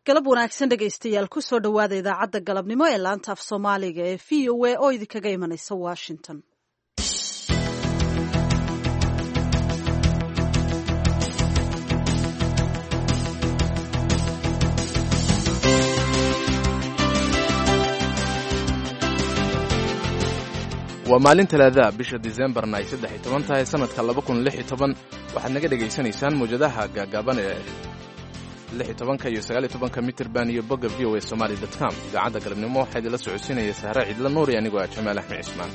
galab wanaagsan dhegaystayaal kusoo dhowaada idaacadda galabnimo ee laanta af soomaaliga ee v o a oo idinkaga imanaysa washington waa maalin talaadaha bisha disembarna ay saddex iyo toban tahay sanadka laba kun lix iyo toban waxaad naga dhegaysanaysaan mawjadaha gaagaaban ee lix iyo tobanka iyo sagaal iyo tobanka mitirban iyo bogga v o a somaali dot com idaacadda galabnimo waxaa idinla socodsiinaya sahre ciidla nuuri anigoo ah jamaal axmed cismaan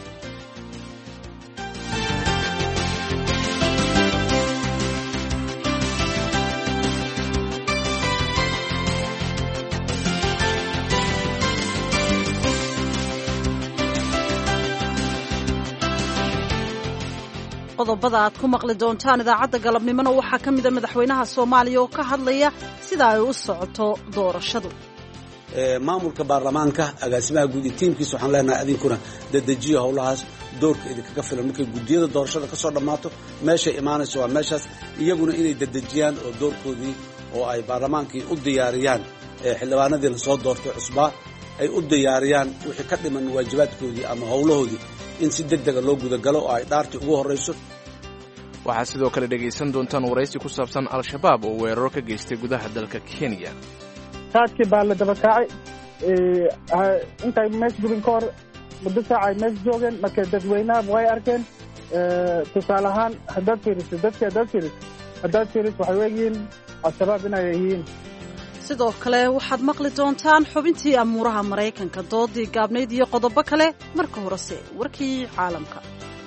qodobada aad ku maqli doontaan idaacadda galabnimona waxaa ka mida madaxweynaha soomaaliya oo ka hadlaya sida ay u socoto doorashadu maamulka baarlamaanka agaasimaha guud iyo tiimkiisa waxaan leenahay adinkuna dadejiyo howlahaas doorka idinkaga filan markay guddiyada doorashada ka soo dhammaato meeshay imaanayso waa meeshaas iyaguna inay dadejiyaan oo doorkoodii oo ay baarlamaankii u diyaariyaan xildhibaanadii lasoo doortay cusbaa ay u diyaariyaan wixii ka dhiman waajibaadkoodii ama howlahoodii in si deg dega loo gudagalo oo ay dhaartii ugu horrayso waxaad sidoo kale dhegaysan doontaan waraysi ku saabsan al-shabaab oo weeraro ka geystay gudaha dalka kenya saadkii baa la daba kaacay intay mees gubin ka hor muddo saaca ay mees joogeen marka dadweynaha way arkeen tusaale ahaan haddaad fiiriso dadki haddaad fiiriso haddaad fiiriso waxay weegyihiin al-shabaab inay yihiin sidoo kale waxaad maqli doontaan xubintii amuuraha maraykanka doodii gaabnayd iyo qodobo kale marka horese warkii caalamka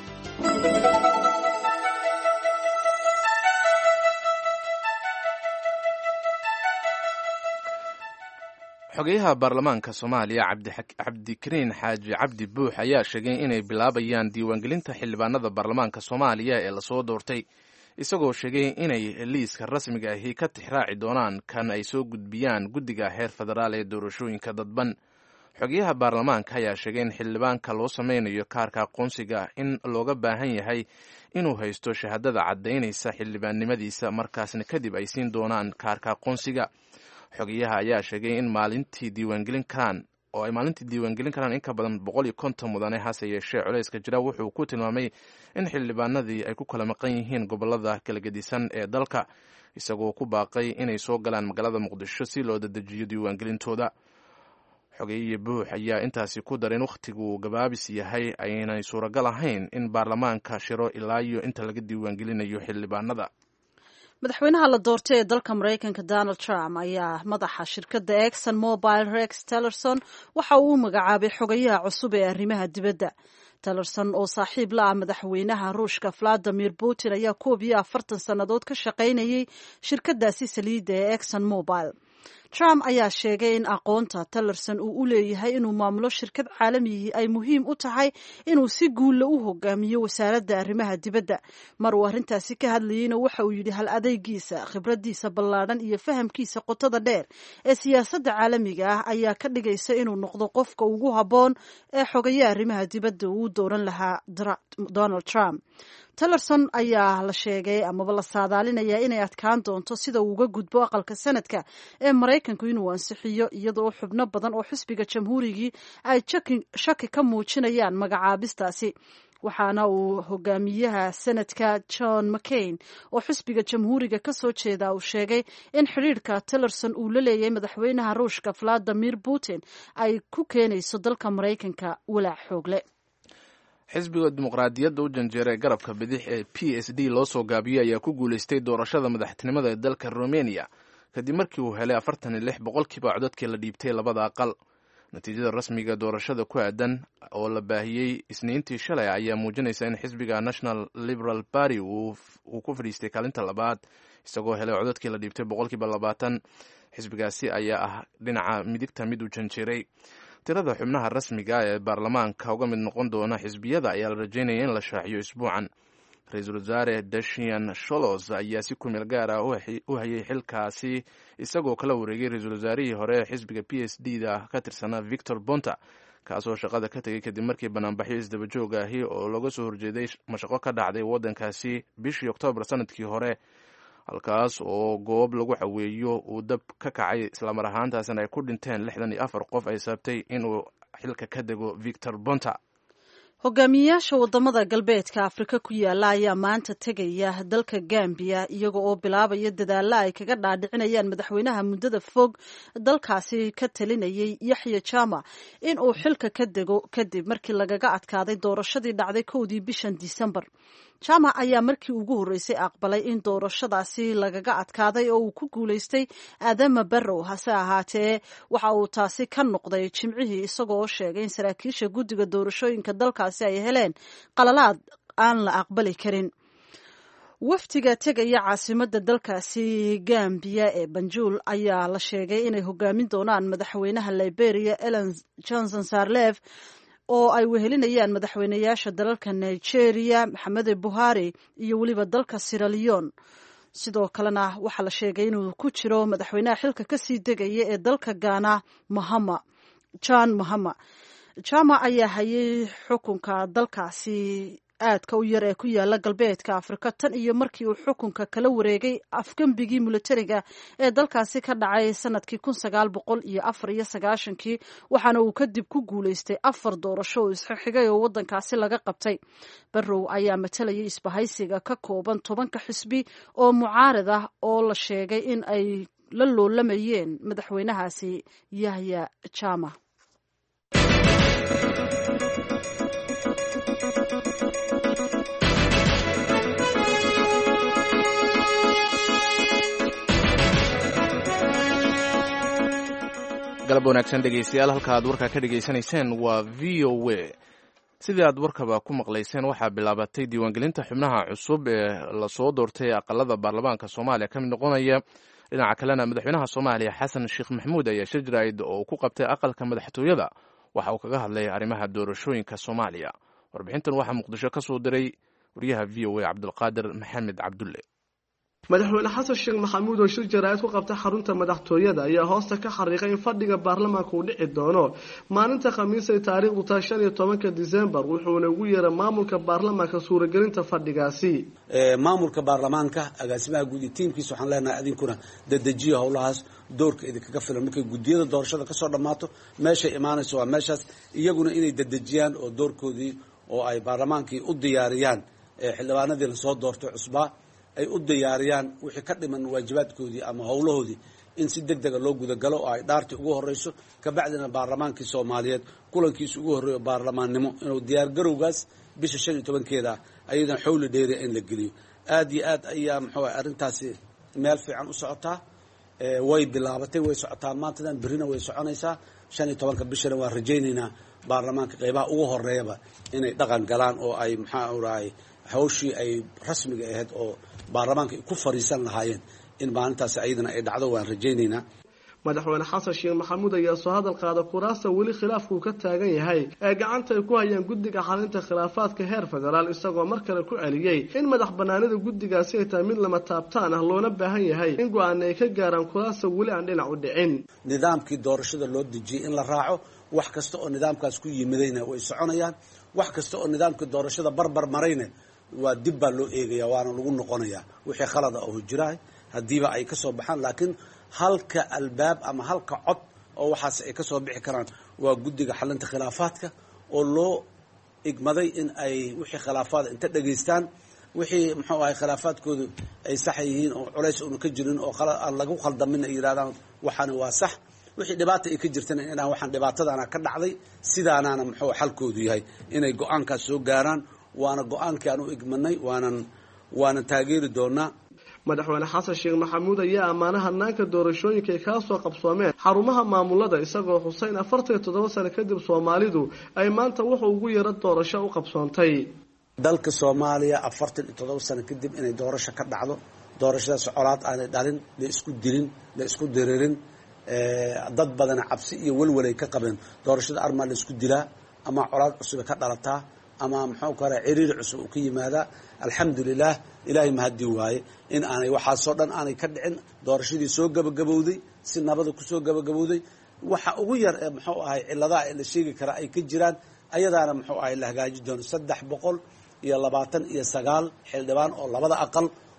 xogeyaha baarlamaanka soomaaliya cabdikariin xaaji cabdi buux ayaa sheegay inay bilaabayaan diiwaangelinta xildhibaanada baarlamaanka soomaaliya ee lasoo doortay isagoo sheegay inay liiska rasmiga ahi ka tixraaci doonaan kan ay soo gudbiyaan guddiga heer federaal ee doorashooyinka dadban xogeyaha baarlamaanka ayaa sheegay in xildhibaanka loo sameynayo kaarka aqoonsiga in looga baahan yahay inuu haysto shahaadada caddaynaysa xildhibaannimadiisa markaasna kadib ay siin doonaan kaarka aqoonsiga xogeyaha ayaa sheegay in maalintii diiwaangelin karaan oo ay maalintii diiwaangelin karaan in ka badan boqol iyo konton mudane hase yeeshee culayska jira wuxuu ku tilmaamay in xildhibaanadii ay ku kala maqan yihiin gobolada kala gedisan ee dalka isagoo ku baaqay inay soo galaan magaalada muqdisho si loo dadejiyo diiwaangelintooda xogeeye buux ayaa intaasi ku darin wakhtigu gabaabis yahay aynay suuragal ahayn in baarlamaanka shiro ilaa iyo inta laga diiwaangelinayo xildhibaanada madaxweynaha la doortay ee dalka maraykanka donald trump ayaa madaxa shirkadda exon mobile rex tellerson waxa uu u magacaabay xogayaha cusub ee arrimaha dibadda tellerson oo saaxiib la ah madaxweynaha ruushka valadimir putin ayaa koob iyo afartan sannadood ka shaqaynayay shirkaddaasi saliidda ee exon mobile trump ayaa sheegay in aqoonta tellerson uu u leeyahay inuu maamulo shirkad caalamiyii ay muhiim u tahay inuu si guulla u hogaamiyo wasaaradda arrimaha dibadda mar uu arrintaasi ka hadlayeyna waxa uu yidhi hal adeygiisa khibraddiisa ballaadhan iyo fahamkiisa qotada dheer ee siyaasadda caalamiga ah ayaa ka dhigaysa inuu noqdo qofka ugu habboon ee xogaye arrimaha dibadda uu dooran lahaa donald trump tellerson ayaa la sheegay amaba la saadaalinayaa inay adkaan doonto sida uu uga gudbo aqalka sanadka ee maraykanku inuu ansixiyo iyadoo xubno badan oo xisbiga jamhuurigii ay shaki ka muujinayaan magacaabistaasi waxaana uu hogaamiyaha sanadka john mccain oo xisbiga jamhuuriga ka soo jeeda uu sheegay in xidhiirka tellerson uu la leeyahay madaxweynaha ruushka valadimir putin ay ku keenayso dalka maraykanka walaac xoogle xisbiga dimuqraadiyadda u janjeera ee garabka bidix ee p s d loo soo gaabiyey ayaa ku guulaystay doorashada madaxtinimada ee dalka rumeniya kadib markii uu helay afartan iyo lix boqolkiiba codadkii la dhiibtay labada aqal natiijada rasmiga doorashada ku aadan oo la baahiyey isniintii shalay ayaa muujinaysa in xisbiga national liberal party uu ku fadhiistay kaalinta labaad isagoo helay codadkii la dhiibtay boqolkiiba labaatan xisbigaasi ayaa ah dhinaca midigta mid uu janjeeray tirada xubnaha rasmiga ee baarlamaanka uga mid noqon doona xisbiyada ayaa la rajaynaya in la shaaciyo isbuucan ra-iisul wasaare dashian sholos ayaa si kumeel gaar ah u hayay xilkaasi isagoo kala wareegay ra-iisul wasaarihii hore ee xisbiga p s d da ka tirsanaa victor bonta kaasoo shaqada ka tegay kadib markii banaanbaxyo isdaba joog ahi oo looga soo horjeeday mashaqo ka dhacday waddankaasi bishii oktoobar sanadkii hore halkaas oo goob lagu xaweeyo uu dab ka kacay islamar ahaantaasna ay ku dhinteen lixdan iyo afar qof ay sababtay inuu xilka ka dego victor bonta hogaamiyeyaasha wadamada galbeedka afrika ku yaala ayaa maanta tegaya dalka gambiya iyaga oo bilaabaya dadaalla ay kaga dhaadhicinayaan madaxweynaha muddada fog dalkaasi ka talinayay yaxya jama in uu xilka ka dego kadib markii lagaga adkaaday doorashadii dhacday kowdii bishan disembar jama ayaa markii ugu horreysay aqbalay in doorashadaasi lagaga adkaaday oo uu ku guulaystay aadama barrow hase ahaatee waxa uu taasi ka noqday jimcihii isagoo sheegay in saraakiisha guddiga doorashooyinka dalkaasi ay heleen qalalaad aan la aqbali karin wafdiga tegaya caasimadda dalkaasi gambiya ee banjul ayaa la sheegay inay hogaamin doonaan madaxweynaha liberia ellen johnson sarlef oo ay wehelinayaan madaxweyneyaasha dalalka nigeria maxamede buhari iyo weliba dalka siraleon sidoo kalena waxaa la sheegay inuu ku jiro madaxweynaha xilka kasii degaya ee dalka ghana mahama john mahama jama ayaa hayay xukunka dalkaasi aadka u yar ee ku yaala galbeedka afrika tan iyo markii uu xukunka kala wareegay afgembigii militariga ee dalkaasi ka dhacay sanadkii kun sagaal boqol iyo afar iyo sagaashankii waxaana uu kadib ku guulaystay afar doorasho oo isxigxigay oo wadankaasi laga qabtay barrow ayaa matalayay isbahaysiga ka kooban tobanka xisbi oo mucaarad ah oo la sheegay in ay la loolamayeen madaxweynahaasi yahya jama galab wanaagsan dhegeystayaal halka aad warkaa ka dhegaysanayseen waa v o a sidii aad warkaba ku maqlayseen waxaa bilaabatay diiwaangelinta xubnaha cusub ee lasoo doortay aqalada baarlamaanka soomaaliya ka mid noqonaya dhinaca kalena madaxweynaha soomaaliya xasan sheekh maxamuud ayaa shir jaraa'id oo ku qabtay aqalka madaxtooyada waxa uu kaga hadlay arrimaha doorashooyinka soomaaliya warbixintan waxaa muqdisho ka soo diray wariyaha v o a cabdulqaadir maxamed cabdulle madaxweyne xasan sheekh maxamuud oo shir jaraa'id ku qabtay xarunta madaxtooyada ayaa hoosta ka xariiqay in fadhiga baarlamaanka uu dhici doono maalinta khamiisay taariikhdu tahay shan iyo tobanka disembar wuxuuna ugu yeeray maamulka baarlamaanka suuragelinta fadhigaasi maamulka baarlamaanka agaasimaha guud iyo tiimkiisa waxaan leenahay adinkuna dadejiya howlahaas doorka idinkaga filan markay guddiyada doorashada kasoo dhammaato meeshay imaanayso waa meeshaas iyaguna inay dadejiyaan oo doorkoodii oo ay baarlamaankii u diyaariyaan xildhibaanadii lasoo doortay cusbaa ay u diyaariyaan wixii ka dhiman waajibaadkoodii ama howlahoodii in si deg dega loo gudagalo oo ay dhaartii ugu horeyso kabacdina baarlamaankii soomaaliyeed kulankiisa ugu horreeyo baarlamaannimo inuu diyaargarowgaas bisha shan iyo tobankeeda ayadana xowli dheeriya in la geliyo aad iyo aad ayaa muxuu ah arrintaasi meel fiican u socotaa way bilaabatay way socotaa maantadan berrina way soconaysaa shan iyo tobanka bishana waan rajaynaynaa baarlamaanka qeybaha ugu horeeyaba inay dhaqan galaan oo ay maxaa urahay hawshii ay rasmiga ahayd oo baarlamaanka ay ku fariisan lahaayeen in maalintaasi ayadana ay dhacdo waan rajaynaynaa madaxweyne xasan sheekh maxamuud ayaa soo hadal qaada kuraasta weli khilaafkuu ka taagan yahay ee gacanta ay ku hayaan guddiga xalinta khilaafaadka heer federaal isagoo mar kale ku celiyey in madax banaanida guddigaasi ay tahay mid lama taabtaan ah loona baahan yahay in go-aana ay ka gaaraan kuraasta weli aan dhinac u dhicin nidaamkii doorashada loo dejiyey in la raaco wax kasta oo nidaamkaas ku yimidayna way soconayaan wax kasta oo nidaamkii doorashada barbar marayna waa dib baa loo eegaya waana lagu noqonayaa wixii khalada oo jiraah haddiiba ay ka soo baxaan laakiin halka albaab ama halka cod oo waxaas ay ka soo bixi karaan waa guddiga xalinta khilaafaadka oo loo igmaday in ay wixii khilaafaada inta dhegaystaan wixii muxuu ahay khilaafaadkoodu ay sax yihiin oo culays una ka jirin oo aan lagu khaldamin ay yidhahdaan waxaani waa sax wixii dhibaata ay ka jirtana inaan waxaan dhibaatadaana ka dhacday sidaanaana muxuu xalkoodu yahay inay go-aankaas soo gaaraan waana go-aankii aan u igmanay waanan waanan taageeri doonaa madaxweyne xasan sheekh maxamuud ayaa ammaana hanaanka doorashooyinka ay kala soo qabsoomeen xarumaha maamulada isagoo xuseyn afartan iyo toddoba sano kadib soomaalidu ay maanta wuxuu ugu yaro doorasho u qabsoontay dalka soomaaliya afartan iyo toddoba sano kadib inay doorasho ka dhacdo doorashadaas colaad aanay dhalin la isku dilin la isku diririn dad badana cabsi iyo welwelay ka qabeen doorashada armaa la isku dilaa ama colaad cusube ka dhalataa ama muxuu kale ciriiri cusub uu ka yimaadaa alxamdulilah ilaahay mahadii waaye in aanay waxaasoo dhan aanay ka dhicin doorashadii soo gabagabowday si nabada kusoo gabagabowday waxa ugu yar ee muxuu ahay ciladaha ee la sheegi karaa ay ka jiraan ayadaana muxuu ahay la hagaaji doono saddex boqol iyo labaatan iyo sagaal xildhibaan oo labada aqal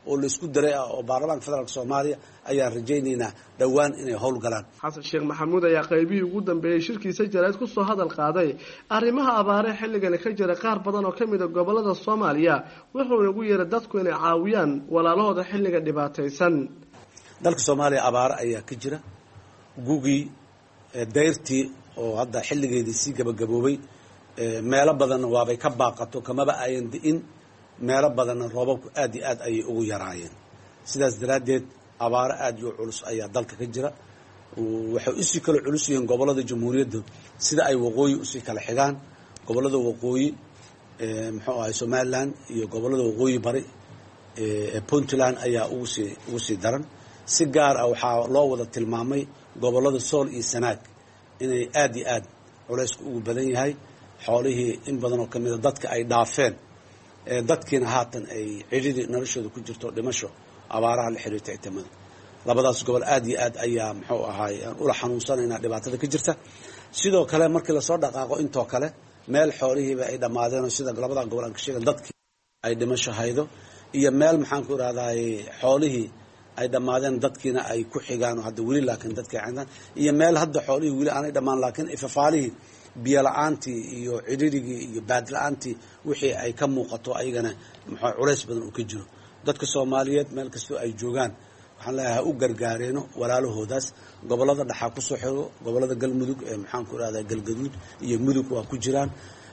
oo laisku daray ah oo baarlamaanka federaalk soomaaliya ayaan rajaynaynaa dhowaan inay howlgalaan xasan sheekh maxamuud ayaa qaybihii ugu dambeeyey shirkiisa jarayd kusoo hadal qaaday arrimaha abaaree xilligani ka jira qaar badan oo ka mid a gobolada soomaaliya wuxuuna ugu yeeray dadku inay caawiyaan walaalahooda xilliga dhibaataysan dalka soomaaliya abaaro ayaa ka jira gugii dayrtii oo hadda xilligeedii sii gabagaboobay meelo badanna waabay ka baaqato kamaba ayan di'in meelo badanna roobabku aad iyo aad ayay ugu yaraayeen sidaas daraaddeed abaaro aad iyo culus ayaa dalka ka jira waxay usii kala culus yihiin gobolada jamhuuriyadda sida ay waqooyi usii kala xigaan gobolada waqooyi muxuu ahay somalilan iyo gobolada waqooyi bari ee puntland ayaa ugusii ugu sii daran si gaar ah waxaa loo wada tilmaamay gobolada sool iyo sanaag inay aad iyo aad culaysku ugu badan yahay xoolihii in badan oo kamida dadka ay dhaafeen dadkiina haatan ay cidhidii noloshooda ku jirto dhimasho abaaraha la xiriirta itimada labadaas gobol aad iyo aad ayaa muxuu ahaay aan ula xanuunsanaynaa dhibaatada ka jirta sidoo kale markii lasoo dhaqaaqo intoo kale meel xoolihiiba ay dhammaadeen oo sida labadaa gobol aan ka sheegan dadkii ay dhimasho haydo iyo meel maxaan ku irahdaay xoolihii ay dhammaadeen dadkiina ay ku xigaan oo hadda weli laakiin dadkii cindaan iyo meel hadda xoolihii weli aanay dhammaan laakiin ifafaalihii biyo la-aantii iyo cidhirigii iyo baad la-aantii wixii ay ka muuqato ayagana muxuu culays badan uu ka jiro dadka soomaaliyeed meel kastoo ay joogaan waxaan leeyahay ha u gargaareeno walaalahoodaas gobolada dhaxaa kusoo xigo gobolada galmudug ee maxaan ku irahdaa galgaduud iyo mudug waa ku jiraan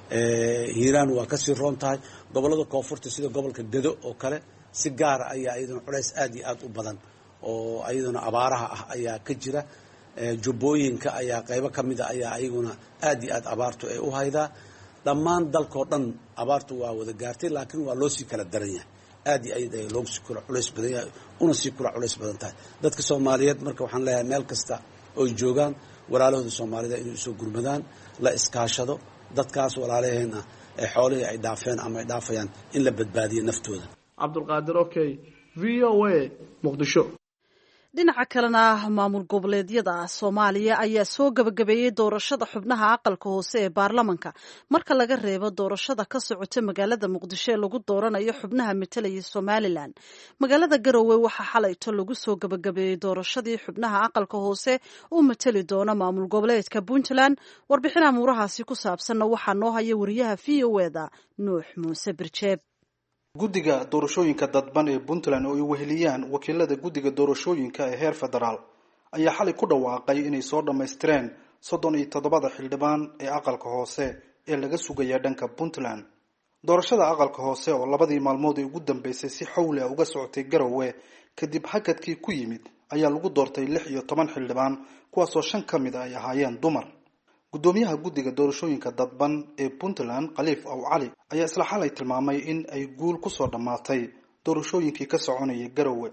hiiraan waa kasii roon tahay gobolada koonfurta sida gobolka gedo oo kale si gaara ayaa iyaduna culays aad iyo aad u badan oo iyaduna abaaraha ah ayaa ka jira jubbooyinka ayaa qaybo ka mida ayaa ayaguna aad iyo aad abaartu ay u haydaa dhammaan dalkao dhan abaartu waa wada gaartay laakiin waa loo sii kala daran yahay aad iyo aad ay loogu sii kula culays badan yahay una sii kula culays badan tahay dadka soomaaliyeed marka waxaan leeyahay meel kasta oy joogaan walaalahooda soomaalida inay usoo gurmadaan la iskaashado dadkaas walaalaheen ah ee xoolihii ay dhaafeen ama ay dhaafayaan in la badbaadiyo naftooda cabdulqaadir okey v o a muqdisho dhinaca kalena maamul goboleedyada soomaaliya ayaa soo gabagabeeyey doorashada xubnaha aqalka hoose ee baarlamanka marka laga reebo doorashada ka socota magaalada muqdisho ee lagu dooranayo xubnaha metelaya somalilan magaalada garowe waxaa xalayto lagu soo gabagabeeyey doorashadii xubnaha aqalka hoose uu mateli doona maamul goboleedka puntland warbixin amuurahaasi ku saabsanna waxaa noo haya wariyaha v o eda nuux muuse birjeeb guddiga doorashooyinka dadban ee puntland oo ay weheliyaan wakiilada guddiga doorashooyinka ee heer federaal ayaa xalay ku dhawaaqay inay soo dhammaystireen soddon iyo toddobada xildhibaan ee aqalka hoose ee laga sugaya dhanka puntland doorashada aqalka hoose oo labadii maalmood ee ugu dambeysay si xawli ah uga socotay garowe kadib hakadkii ku yimid ayaa lagu doortay lix iyo toban xildhibaan kuwaasoo shan ka mid a ay ahaayeen dumar guddoomiyaha guddiga doorashooyinka dadban ee puntland khaliif aw cali ayaa isla xalay tilmaamay in ay guul kusoo dhammaatay doorashooyinkii ka soconayay garowe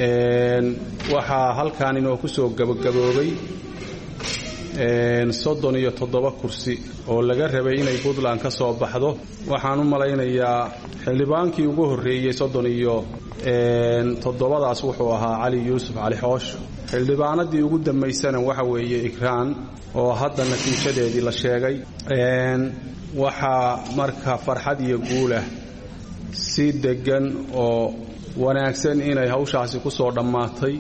waxaa halkan inoo kusoo gabagaboobay soddon iyo toddoba kursi oo laga rabay inay puntland ka soo baxdo waxaan u malaynayaa xildhibaankii ugu horreeyey soddon iyo toddobadaas wuxuu ahaa cali yuusuf cali xoosh xildhibaanadii ugu dambaysana waxa weeye ikraan oo hadda natiijadeedii la sheegay waxaa marka farxad iyo guulah si deggan oo wanaagsan inay hawshaasi ku soo dhammaatay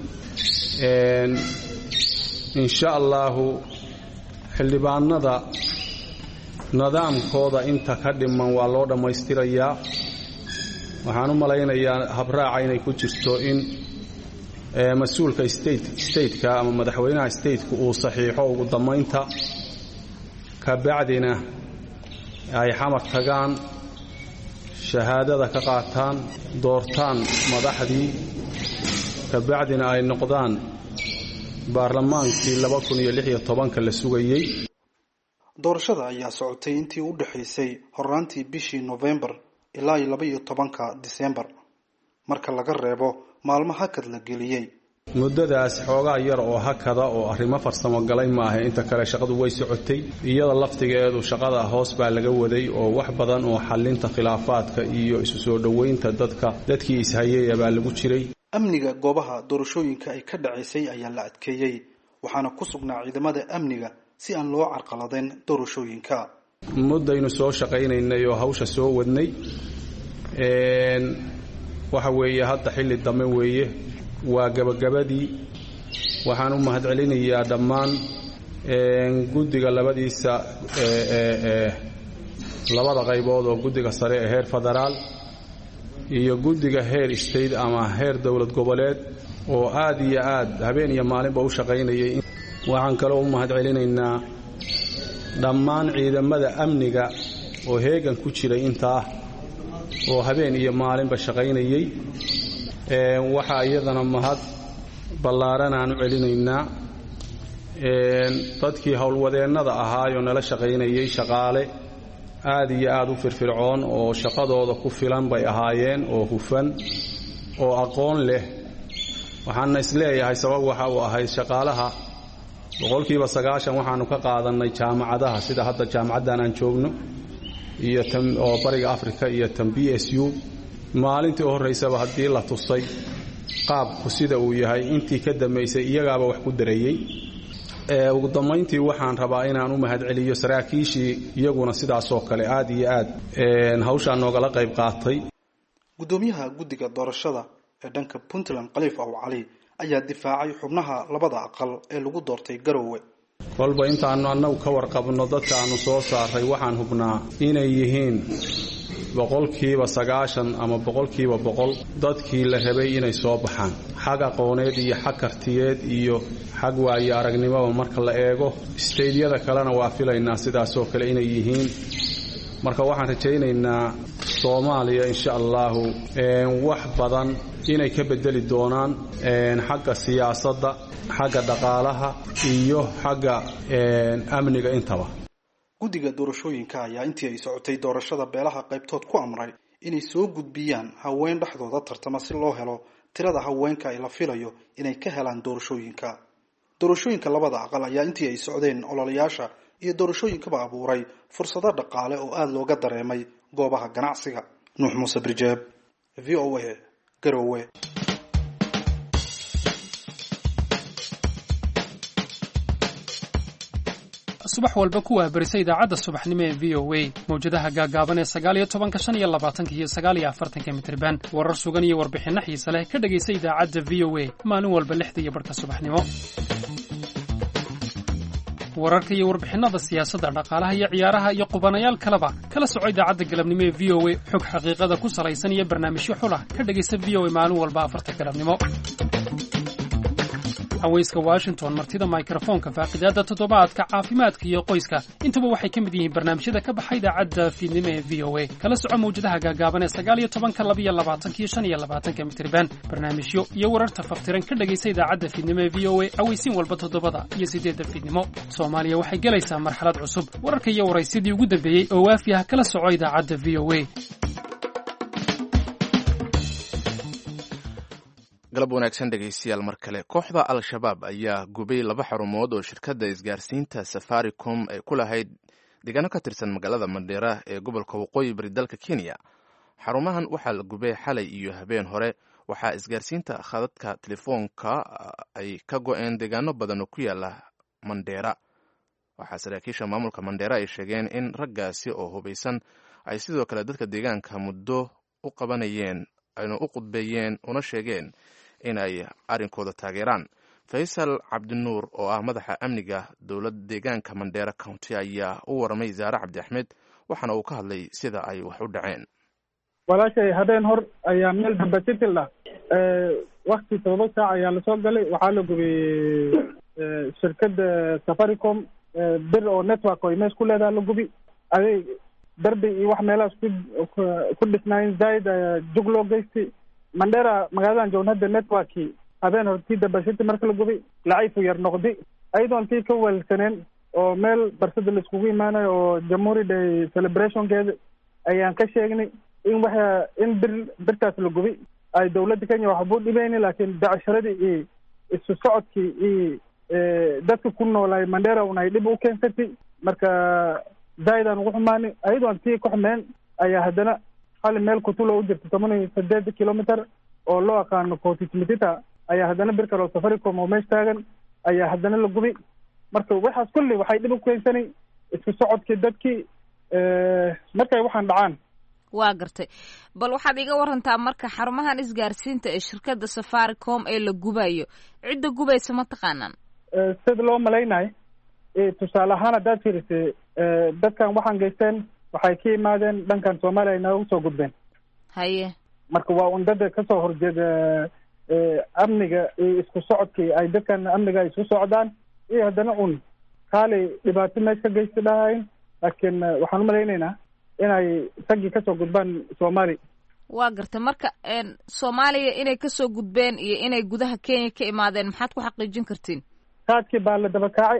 insha allaahu xildhibaanada nidaamkooda inta ka dhiman waa loo dhammaystirayaa waxaan u malaynayaa habraaca inay ku jirto in mas-uulka stateka ama madaxweynaha stateka uu saxiixo ugu dammaynta kabacdina ay xamar tagaan shahaadada ka qaataan doortaan madaxdii kabacdina ay noqdaan baarlamaankii laba kun iyo lix iyo tobanka la sugayey doorashada ayaa socotay intii u dhexaysay horaantii bishii nofembar ilaa iyo laba iyo tobanka disembar marka laga reebo maalmo hakad la geliyey muddadaas xoogaa yar oo hakada oo arrimo farsamo galay maaha inta kale shaqadu way socotay iyada laftigeedu shaqada hoos baa laga waday oo wax badan oo xallinta khilaafaadka iyo isu soo dhoweynta dadka dadkii ishayaya baa lagu jiray amniga goobaha doorashooyinka ay ka dhacaysay ayaa la adkeeyey waxaana ku sugnaa ciidamada amniga si aan loo carqaladayn doorashooyinka muddaynu soo shaqaynaynay oo hawsha soo wadnay waxa weeye hadda xilli dambe weeye waa gebagabadii waxaan u mahadcelinayaa dhammaan guddiga labadiisa labada qaybood oo guddiga sare ee heer federaal iyo guddiga heer state ama heer dowlad goboleed oo aad iyo aad habeen iyo maalinba u shaqaynayay waxaan kaloo u mahadcelinaynaa dhammaan ciidamada amniga oo heegan ku jiray intaa oo habeen iyo maalinba shaqaynayey waxaa iyadana mahad ballaaran aan u celinaynaa dadkii howlwadeennada ahaayoo nala shaqaynayey shaqaale aad iyo aad u firfircoon oo shaqadooda ku filan bay ahaayeen oo hufan oo aqoon leh waxaana isleeyahay sabab waxa uu ahayd shaqaalaha boqolkiiba sagaashan waxaanu ka qaadannay jaamacadaha sida hadda jaamacaddan aan joogno iyo oo bariga africa iyo tan b s u maalintii u horraysaba haddii la tusay qaabku sida uu yahay intii ka dambaysay iyagaaba wax ku dareeyey ugu dambayntii waxaan rabaa inaan u mahadceliyo saraakiishii iyaguna sidaasoo kale aad iyo aad hawshaa noogala qayb qaatay guddoomiyaha guddiga doorashada ee dhanka puntland khaliif aw cali ayaa difaacay xubnaha labada aqal ee lagu doortay garowe kolba intaannu annagu ka warqabno dadka aannu soo saaray waxaan hubnaa inay yihiin boqolkiiba sagaashan ama boqolkiiba boqol dadkii la rabay inay soo baxaan xag aqooneed iyo xag kartiyeed iyo xag waayo aragnimoba marka la eego isteydyada kalena waa filaynaa sidaasoo kale inay yihiin marka waxaan rajaynaynaa soomaaliya insha allahu wax badan inay ka bedeli doonaan xagga siyaasadda xagga dhaqaalaha iyo xagga amniga intaba guddiga doorashooyinka ayaa intii ay socotay doorashada beelaha qaybtood ku amray inay soo gudbiyaan haween dhexdooda tartama si loo helo tirada haweenka ay la filayo inay ka helaan doorashooyinka doorashooyinka labada aqal ayaa intii ay socdeen ololayaasha iyo doorashooyinkaba abuuray fursado dhaqaale oo aada looga dareemay goobaha ganacsiga nuux muuse birjeeb v o a garowe subax walba ku waabarisa idaacadda subaxnimo ee v o a mawjadaha gaagaaban ee sagaaliyo tobanka shan iyo labaatanka iyo sagaaliyo afartanka mitriban warar sugan iyo warbixinno xiise leh ka dhegaysa idaacadda v o a maalin walba lixda iyo barhka subaxnimo wararka iyo warbixinnada siyaasadda dhaqaalaha iyo ciyaaraha iyo qubanayaal kaleba kala soco idaacadda galabnimo ee v o a xog xaqiiqada ku salaysan iyo barnaamijyo xulah ka dhegaysa v o a maalin walba afarta galabnimo haweyska washington martida mikrofoonka faaqidaadda toddobaadka caafimaadka iyo qoyska intuba waxay ka mid yihiin barnaamijyada ka baxa idaacadda fiidnimo ee v o a kala soco mawjadaha gaagaaban ee sagaal iyo tobanka labiyo labaatankiyo shan iyo labaatanka mitriban barnaamijyo iyo wararta faftiran ka dhegaysa idaacadda fiidnimo ee v o a aweysiin walba toddobada iyo siddeedda fiidnimo soomaaliya waxay gelaysaa marxalad cusub wararka iyo waraysyadii ugu dambeeyey oo waafi ah kala soco idaacadda v o a galab wanaagsan dhegaystayaal mar kale kooxda al-shabaab ayaa gubay laba xarumood oo shirkadda isgaarsiinta safaricom ay ku lahayd deegaano ka tirsan magaalada mandheera ee gobolka waqooyi bari dalka kenya xarumahan waxaa la gubay xalay iyo habeen hore waxaa isgaarsiinta khadadka telefoonka ay ka go-een deegaano badan oo ku yaala mandheera waxaa saraakiisha maamulka mandheera ay sheegeen in raggaasi oo hubaysan ay sidoo kale dadka deegaanka muddo u qabanayeen ayna u qudbeeyeen una sheegeen in ay arrinkooda taageeraan faysal cabdinuur oo ah madaxa amniga dowlad deegaanka mandheera county ayaa u waramay zaare cabdi axmed waxaana uu ka hadlay sida ay wax u dhaceen walaashay habeen hor ayaa meel damba sitil ah wakti todoba saac ayaa lasoo galay waxaa la gubiyey shirkadda safaricom bir oo network oo mees ku leedaha la gubi aday darbi iyo wax meelahaas ku ku dhisnaayen zaaid jug loo geystay mandheera magaaladan joogna hadda networkii habeen hortii dabashiti marka la gubi lacayfu yar noqdi ayadoon tii ka weelsaneen oo meel barsada laiskugu imaanayo oo jamhuuri day celebrationkeeda ayaan ka sheegnay in waxa in bir birtaas la gubi ay dawladda kenya waxbuu dhibeyni laakiin becsharadii iyo isu socodkii iyo dadka ku noolaay mandheera un ay dhib u keensatay marka zaaidaan ugu xumaani ayadoon tii ka xumeen ayaa haddana hali meel kutulo u jirta toban iyo sideed kilometer oo loo aqaano cotimitita ayaa haddana bir kale oo safaricom oo meesh taagan ayaa haddana la gubi marka waxaas kulli waxay dhib u keensanay isku socodkii dadkii markay waxaan dhacaan waa gartay bal waxaad iga warantaa marka xarumahan isgaarsiinta ee shirkadda safaricom ee la gubayo cidda gubaysa ma taqaanaan sida loo malaynayo tusaale ahaan haddaad fiirisay dadkan waxaan geysteen waxay ka yimaadeen dhankan soomaaliya inoogu soo gudbeen haye marka waa un dada kasoo horjeeda amniga iyo isku socodkii ay dadkan amniga ay isku socdaan iyo haddana un kaali dhibaato mees ka geysta dhahayn laakiin waxaan umalaynaynaa inay raggii kasoo gudbaan soomaali waa gartay marka soomaaliya inay kasoo gudbeen iyo inay gudaha kenya ka imaadeen maxaad ku xaqiijin kartiin kaadkii baa la daba kaacay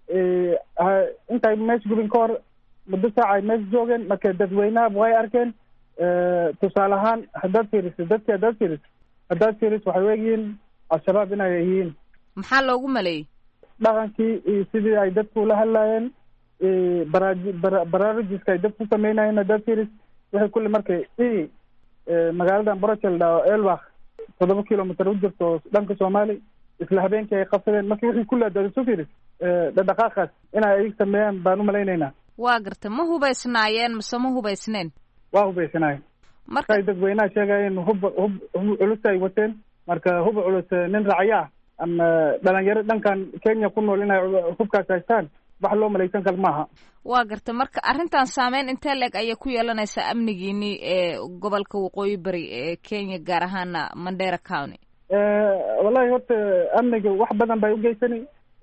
intay mees gubin ka hor muddo saaca ay mees joogeen marka dadweynaha way arkeen tusaale ahaan haddaad fiiriso dadki haddaad fiiriso haddaad fiiriso waxay u egyihiin al-shabaab inay yihiin maxaa loogu maleeyey dhaqankii iyo sidii ay dadku ula hadlaayeen baraaji bara baraarujiska ay dadku sameynayeen haddaad fiiris wixii kulli markay i magaaladan brochel dha elbak toddoba kilomitr u jirto dhanka soomaali isla habeenkii ay qabsadeen marka wixii kulli haddaad isu fiiris dhadhaqaaqaas inay ayag sameeyaan baan umalaynaynaa waa gartay ma hubaysnaayeen mise ma hubaysneen waa hubaysanaayeen marka ay dadweynaha sheegayeen hub hub hub culus ay wateen marka hub culus nin racya ah ama dhalinyaro dhankan kenya ku nool inay hubkaas haystaan wax loo malaysan karo maaha waa gartay marka arrintan saameyn intee leeg ayay ku yeelanaysaa amnigiinii ee gobolka waqooyi bari ee kenya gaar ahaana mandera county wallahi horta amniga wax badan bay ugeysani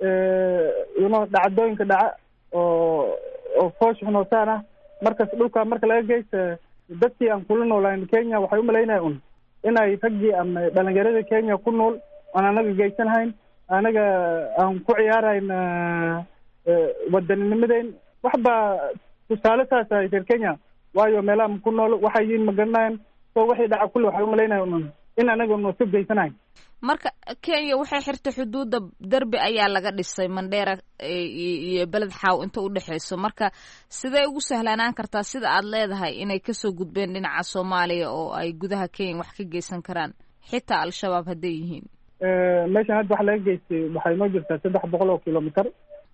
yuno dhacdooyinka dhaca oo oo foosh xunoosaan ah markas dhulka marka laga geysta dadkii aan kula noolayn kenya waxay umalaynaya un inay raggii ama dhalinyarada kenya ku nool aan anaga geysanahayn anaga aan ku ciyaarayn wadaninnimadeyn wax baa tusaale saas ahay reer kenya waayo meelaha ku nool waxay yihiin magaranayan so waxay dhaca kulli waxay umalaynaya un in anaga noosu geysanahayn marka kenya waxay xirtay xuduudda derbi ayaa laga dhisay mandheera iyo beled xaaw inta u dhexeyso marka sidee ugu sahlanaan kartaa sida aad leedahay inay kasoo gudbeen dhinaca soomaaliya oo ay gudaha kenya wax ka geysan karaan xitaa al-shabaab hadday yihiin meeshan hadda waxa laga geystay waxay noo jirtaa saddex boqol oo kilomitr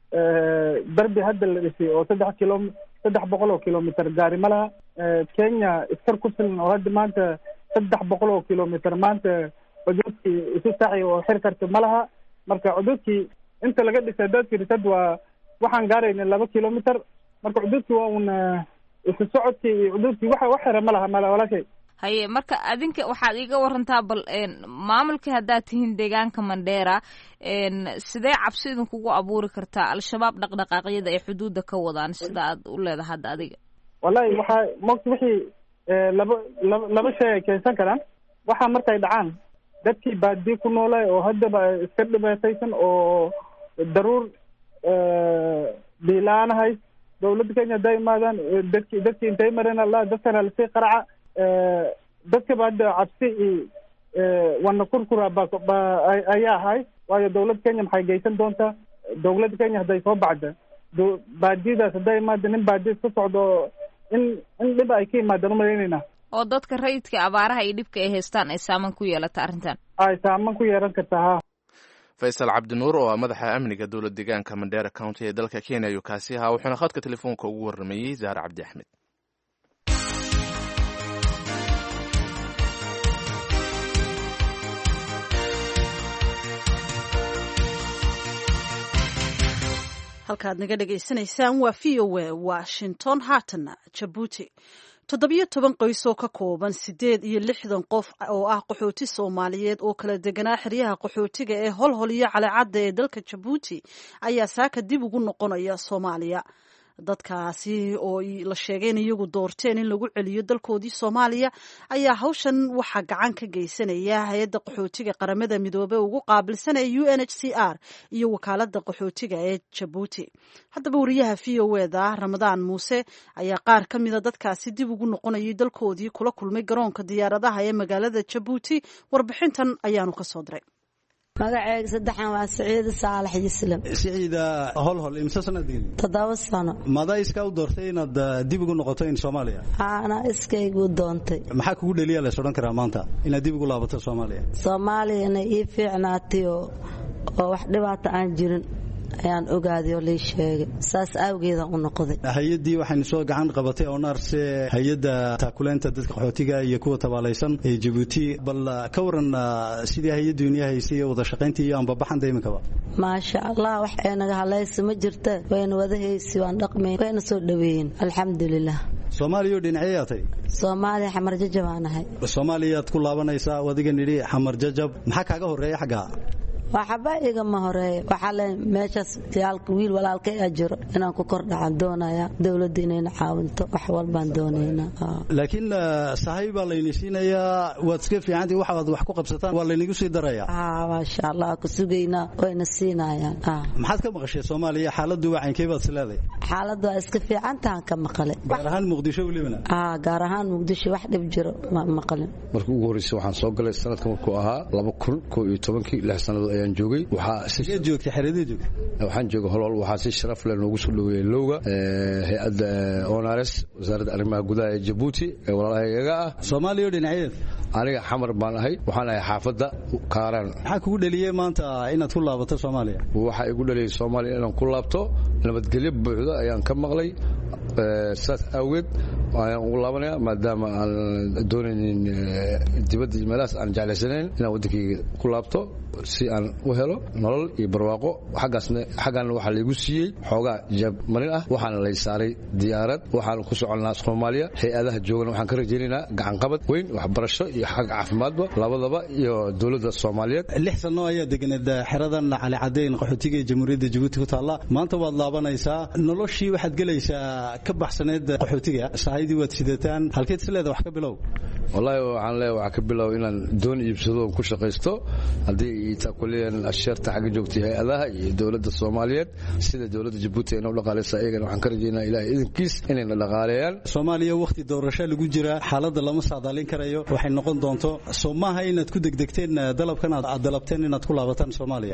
derbi hadda la dhisay oo saddex kilo saddex boqol oo kilomitr gaari ma laha kenya iskar ku filan oo hadda maanta saddex boqol oo kilomitr maanta cuduudkii isu saxi oo xir karta ma laha marka cuduudkii inta laga dhisay haddaad firisad waa waxaan gaarayna laba kilomitr marka cuduudkii waa un isu socodkii iyo cuduudkii waxa wax xira ma laha mala walaashay haye marka adinka waxaad iiga warantaa bal maamulka haddaad tihiin deegaanka mandheera sidee cabsi idinkugu abuuri kartaa al-shabaab dhaqdhaqaaqyada ay xuduudda ka wadaan sida aad u leedahay hadda adiga wallahi waxaa mota wixii laba laba laba shay ay keensan karaan waxaa markay dhacaan dadkii baadiye ku noolay oo haddaba iska dhibaataysan oo daruur biilaana hays dawladda kenya hadday imaadaan dadki dadkii intay mareen allah dadkana lasii qaraca dadkaba hadda cabsi iyo wana kurkura ba ba ayaa ahay waayo dawladda kenya maxay geysan doontaa dawladda kenya hadday soo bacda baadiyadaas hadday imaada nin baadiya iska socdo in in dhib ay ka imaadaan umalaynayna oo dadka rayidka abaaraha iyo dhibka ay haystaan ay saaman ku yeelata arrintan ay saaman ku yeelan kartaa ha faysal cabdinuur oo ah madaxa amniga dowlad deegaanka mandera county ee dalka kenya ayuu kaasi ahaa wuxuuna khadka telefoonka ugu warramayey zaare cabdi axmed halkaad naga dhegaysanaysaan waa v o a washington haatana jabuuti toddobiyo toban qoys oo ka kooban siddeed iyo lixdan qof oo ah qaxooti soomaaliyeed oo kala deganaa xeryaha qaxootiga ee holhol iyo calecadda ee dalka jabuuti ayaa saaka dib ugu noqonaya soomaaliya dadkaasi oo la sheegay in iyagu doorteen in lagu celiyo dalkoodii soomaaliya ayaa hawshan waxaa gacan ka geysanaya hay-adda qaxootiga qaramada midoobey ugu qaabilsanaya u n h c r iyo wakaalada qaxootiga ee jabuuti haddaba wariyaha v o eda ramadaan muuse ayaa qaar ka mida dadkaasi dib ugu noqonayay dalkoodii kula kulmay garoonka diyaaradaha ee magaalada jabuuti warbixintan ayaanu kasoo diray magaceega saddexan waa siciida saalax yislam siciida holhol imse sanadin toddoba sano madaa iskaa u doortay inaad dib ugu noqoto in soomaaliya ana iskaygu doontay maxaa kugu dheliya lays odhan karaa maanta inaad dib ugu laabato soomaaliya soomaaliyana ii fiicnaatay oo oo wax dhibaata aan jirin ayaan ogaaday oo lii sheegay saas awgeeda u noqday hay-addii waxaynu soo gacan qabatay oo naarse hay-adda taakuleynta dadka qaxootiga iyo kuwa tabaalaysan ee jabuuti bal ka waran sidii hay-addu inii haysay iyo wada shaqayntii iyo anbabaxanta iminkaba maasha allah wax ee naga halaysa ma jirta wayna wada haysi waan dhaqmayn wayna soo dhaweeyeen alxamdulilah soomaaliya oo dhinacyo yaatay soomaaliya xamar jajab aan ahay soomaaliyaad ku laabanaysaa adiga nidhi xamar jajab maxaa kaaga horreeya xaggaa waxba igama horeeya waxaa le meeshaas wiil walaalkay a jiro inaan ku kor dhacan doonaya dowladda inayna caawinto wax walbaan doonaynaa laakiin sahay baa layni siinayaa waad iska fiicantii waxaad wax ku qabsataan waa laynigu sii daraya maasha allah ku sugaynaa wayna siinayaan maxaad ka maqashay soomaaliya xaaladdu wacankee baad isleeday xaaladdu waa iska fiicantahan ka maqale gaar ahaan muqdisho welibana gaar ahaan muqdisho wax dhib jiro ma maqalin markii ugu horreysay waxaan soo galay sanadka markuu ahaa laba kun koo iyo tobankii lix sannadood ayaan joogay joogtay xeradii joogtay waxaan joogay holhol waxaa si sharaf leh noogu soo dhaweeyey lowga hay-adda onares wasaaradda arrimaha gudaha ee jabuuti ee walaalahaygaga ah soomaaliya oo dhinacyeed aniga xamar baan ahay waxaan ahay xaafadda kaaraan maxaa kugu dhaliyey maanta inaad ku laabato soomaaliya waxaa igu dhaliyey soomaaliya inaan ku laabto nabadgelyo buuxda ayaan ka maqlay saas awgeed ayaan ugu laabanaya maadaama aan doonaynin dibadda meelahaas aan jeclaysanayn inaan waddankayga ku laabto si aan u helo nolol iyo barwaaqo xaggaasna xaggaana waxaa laygu siiyey xoogaa jaab marin ah waxaana lay saaray diyaarad waxaan ku soconnaa soomaaliya hay-adaha joogana waxaan ka rajaynaynaa gacanqabad weyn waxbarasho iyo xag caafimaadba labadaba iyo dowladda soomaaliyeed lix sano ayaa deganeed xeradan cali cadeyn qaxootiga ee jamhuuriyadda jabuuti ku taalla maanta waad laabanaysaa noloshii waxaad gelaysaa ka baxsaneed qaxootiga sahaydii waad sidataan halkeed isleeda wax ka bilow wallaahi waxaan leeyahay waxaa ka bilow inaan doon iibsado oon ku shaqaysto haddii taakuleyan asheerta xagga joogtay hay-adaha iyo dowladda soomaaliyeed sida dowladda jabuuti ayna u dhaqaalaysa ayagana waxaan ka rajaynaa ilahay idinkiis inayna dhaqaaleeyaan soomaaliya wakhti doorasho lagu jira xaaladda lama saadaalin karayo waxay noqon doonto soo maaha inaad ku degdegteen dalabkan aad dalabteen inaad ku laabataan soomaaliya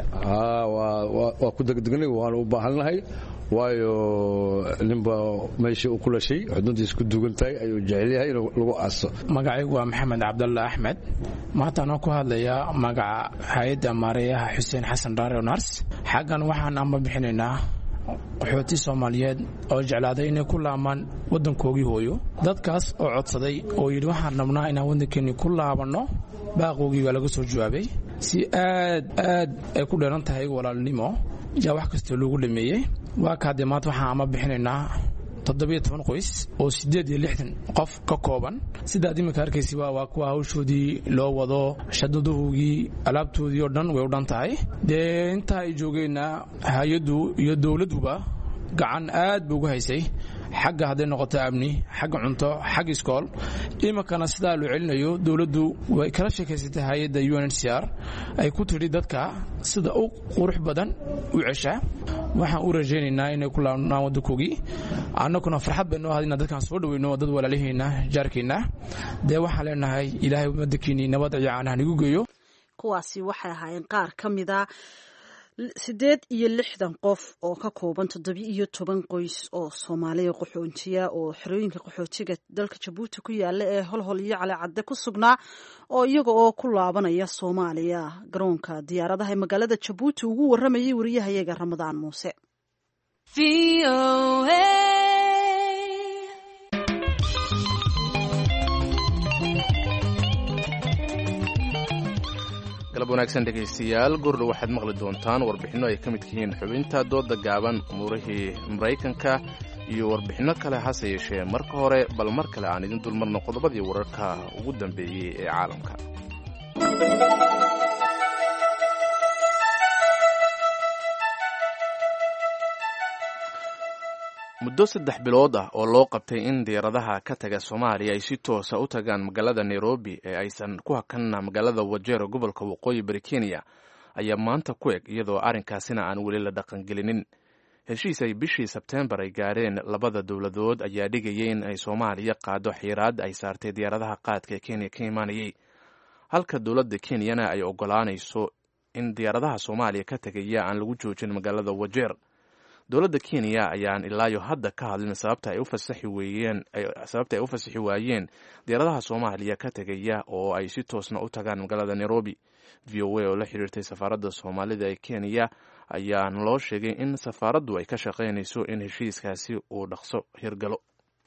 waa ku degdegnay waanu u baahannahay waayo ninba meeshii uu ku dhashay xuduuddiis ku dugan tahay ayuu jecel yahay inuu lagu aaso magacaygu waa maxamed cabdalla axmed maantaanoo ku hadlayaa magaca hay-adda maareeyaha xuseen xasan dhaare nars xaggan waxaan amba bixinaynaa qaxooti soomaaliyeed oo jeclaaday inay ku laamaan waddankoogii hooyo dadkaas oo codsaday oo yidhi waxaan rabnaa inaan waddankeenni ku laabanno baaqoogii baa laga soo jawaabay si aad aad ay ku dheeran tahay walaalnimo yaa wax kastoo loogu dhameeyey waa ka haddee maanta waxaan ama bixinaynaa toddobiyo toban qoys oo siddeed iyo lixdan qof ka kooban sidaad iminka arkaysa waa waa kuwa hawshoodii loo wado shadadohoogii alaabtoodii oo dhan way u dhan tahay dee intaa ay joogeenna hay-addu iyo dowladduba gacan aad ba ugu haysay xagga hadday noqoto amni xagga cunto xagga iskool iminkana sidaa loo celinayo dowladdu way kala sheekaysatay hay-adda u n h c r ay ku tidhi dadka sida u qurux badan u cesha waxaan u rajaynaynaa inay ku laabnaan waddankoogii annaguna farxad bay noo ahayd inaan dadkaan soo dhaweyno dad walaalaheenna jaarkeenna dee waxaan leenahay ilaahay waddankiinii nabad iyo caanaha nagu geeyo kuwaasi waxay ahaayeen qaar ka mida siddeed iyo lixdan qof oo ka kooban toddobiyo iyo toban qoys oo soomaaliya qaxoontiya oo xerooyinka qaxootiga dalka jabuuti ku yaala ee holhol iyo calecadde ku sugnaa oo iyaga oo ku laabanaya soomaaliya garoonka diyaaradaha ee magaalada jabuuti ugu warramayay wariyahayaga ramadaan muuse galab wanaagsan dhegaystayaal gurdhow waxaad maqli doontaan warbixinno ay ka midka yihiin xubinta dooda gaaban umuurihii maraykanka iyo warbixinno kale hase yeeshee marka hore bal mar kale aan idin dulmarno qodobadii wararka ugu dambeeyey ee caalamka muddo saddex bilood ah oo loo qabtay in diyaaradaha ka taga soomaaliya ay si toosa u tagaan magaalada nairobi ee aysan ku hakanna magaalada wajero gobolka waqooyi bari kenya ayaa maanta ku eg iyadoo arrinkaasina aan weli la dhaqangelinin heshiis ay bishii sebteembar ay gaareen labada dowladood ayaa dhigayay in ay soomaaliya qaado xiiraad ay saartay diyaaradaha qaadka ee kenya ka imaanayay halka dowladda kenyana ay ogolaanayso in diyaaradaha soomaaliya ka tegaya aan lagu joojin magaalada wajeer dowladda kenya ayaan ilaayo hadda ka hadlin sababta ay u fasaxi weeyeen sababta ay u fasaxi waayeen diyaaradaha soomaaliya ka tegaya oo ay si toosna u tagaan magaalada nairobi v o a oo la xiriirtay safaaradda soomaalida ee kenya ayaa loo sheegay in safaaraddu ay ka shaqaynayso in heshiiskaasi uu dhaqso hirgalo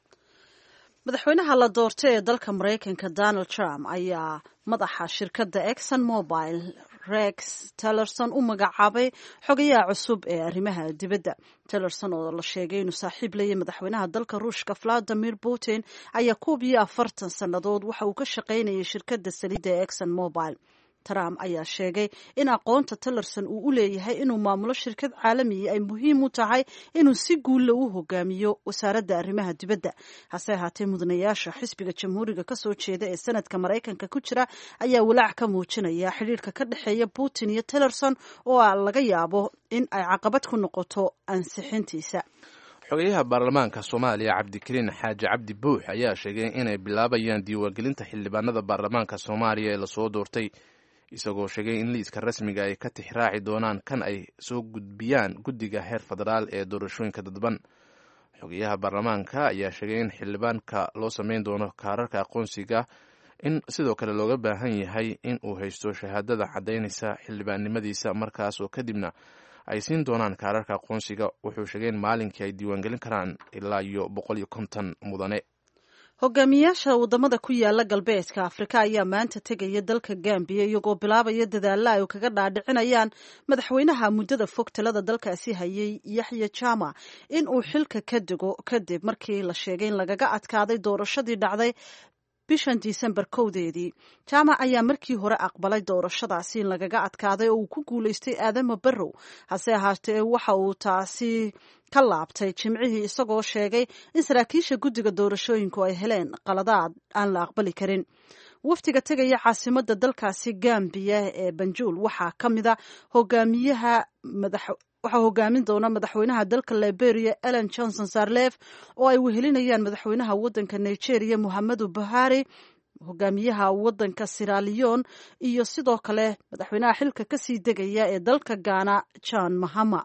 madaxweynaha la doortay ee dalka maraykanka donald trump ayaa madaxa shirkadda exon mobile rex tellerson u magacaabay xogayaha cusub ee arrimaha dibadda tellerson oo la sheegay inuu saaxiib leeyahy madaxweynaha dalka ruushka valadimir putin ayaa koob iyo afartan sannadood waxa uu ka shaqaynayay shirkadda saliidda ee exon mobile trump ayaa sheegay in aqoonta tillerson uu u leeyahay inuu maamulo shirkad caalamiya ay muhiim u tahay inuu si guulla u hogaamiyo wasaaradda arrimaha dibadda hase ahaatee mudanayaasha xisbiga jamhuuriga kasoo jeeda ee sanadka maraykanka ku jira ayaa walaac ka muujinaya xidhiirka ka dhexeeya putin iyo tillerson oo laga yaabo in ay caqabad ku noqoto ansixintiisa xogeyaha baarlamaanka soomaaliya cabdikariin xaaji cabdi buux ayaa sheegay inay bilaabayaan diiwaangelinta xildhibaanada baarlamaanka soomaaliya ee lasoo doortay isagoo sheegay in liiska rasmiga ay ka tixraaci doonaan kan ay soo gudbiyaan guddiga heer federaal ee doorashooyinka dadban xogeyaha baarlamaanka ayaa sheegay in xildhibaanka loo sameyn doono kaararka aqoonsiga in sidoo kale looga baahan yahay in uu haysto shahaadada caddaynaysa xildhibaannimadiisa markaas oo kadibna ay siin doonaan kaararka aqoonsiga wuxuu sheegay in maalinkii ay diiwaangelin karaan ilaa iyo boqol iyo konton mudane hogaamiyaasha wadamada ku yaala galbeedka afrika ayaa maanta tegaya dalka gambiya iyagoo bilaabaya dadaalla ay kaga dhaadhicinayaan madaxweynaha muddada fog talada dalkaasi hayay yaxya jama in uu xilka ka dego kadib markii la sheegay in lagaga adkaaday doorashadii dhacday bishan disembar kowdeedii jaamac ayaa markii hore aqbalay doorashadaasi in lagaga adkaaday oo uu ku guulaystay aadama barrow hase ahaatee waxa uu taasi ka laabtay jimcihii isagoo sheegay in saraakiisha guddiga doorashooyinku ay heleen qaladaad aan la aqbali karin wafdiga tegaya caasimadda dalkaasi gambiya ee banjuul waxaa ka mida hogaamiyaha madax waxaa hogaamin doona madaxweynaha dalka liberia ellen johnson sarlef oo ay wehelinayaan madaxweynaha waddanka nigeria mohamedu buhari hogaamiyaha waddanka siralion iyo sidoo kale madaxweynaha xilka kasii degaya ee dalka ghana john mahama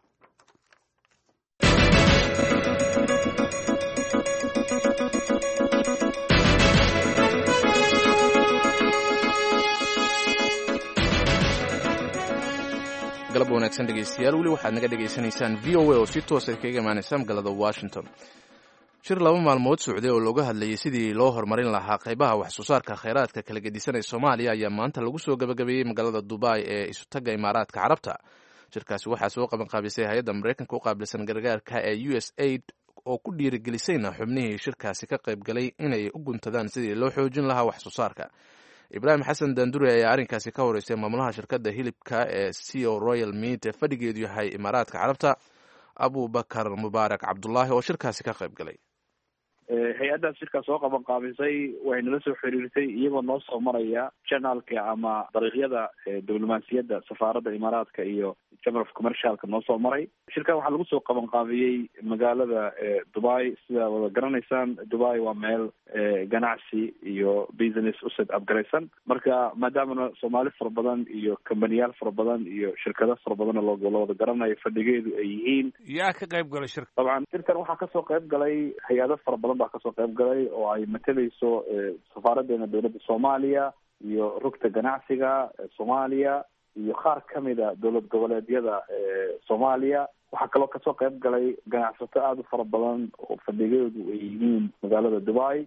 galab wanaagsan dhegeystayaal weli waxaad naga dhegaysanaysaan v o a oo si toosa kaga imaanaysa magaalada washington shir laba maalmood socday oo looga hadlayay sidii loo horumarin lahaa qaybaha wax soo saarka kheyraadka kala gedisan ee soomaaliya ayaa maanta lagu soo gabagabeeyey magaalada dubai ee isutaga imaaraadka carabta shirkaasi waxaa soo qabanqaabisay hay-adda maraykanka u qaabilsan gargaarka ee u s aid oo ku dhiirigelisayna xubnihii shirkaasi ka qayb galay inay u guntadaan sidii loo xoojin lahaa wax soo saarka ibraahim xasan dandure ayaa arrinkaasi ka horeysay maamulaha shirkadda hilibka ee c o royal meat ee fadhigeedu yahay imaaraadka carabta abubakar mubaarak cabdulaahi oo shirkaasi ka qayb galay hay-addaas shirkaas soo qaban qaabisay waxay nala soo xiriirtay iyagoo noo soo maraya janalka ama dariiqyada diblomaasiyadda safaaradda imaaraadka iyo chamber of commercialka noo soo maray shirkan waxaa lagu soo qaban qaabiyey magaalada dubai sida wada garanaysaan dubai waa meel ganacsi iyo business u set upgaraysan marka maadaamana soomaali fara badan iyo kambaniyaal fara badan iyo shirkado fara badan oo la wada garanayo fadhigeedu ay yihiin yaa ka qayb galay shirka dabcan shirkan waxaa kasoo qayb galay hay-ado fara badan baa kasoo qayb galay oo ay matalayso safaaraddeena dowladda soomaaliya iyo rugta ganacsiga soomaaliya iyo qaar kamida dowlad goboleedyada soomaaliya waxaa kaloo kasoo qayb galay ganacsato aada u fara badan oo fadhigeedu ay yihiin magaalada dubai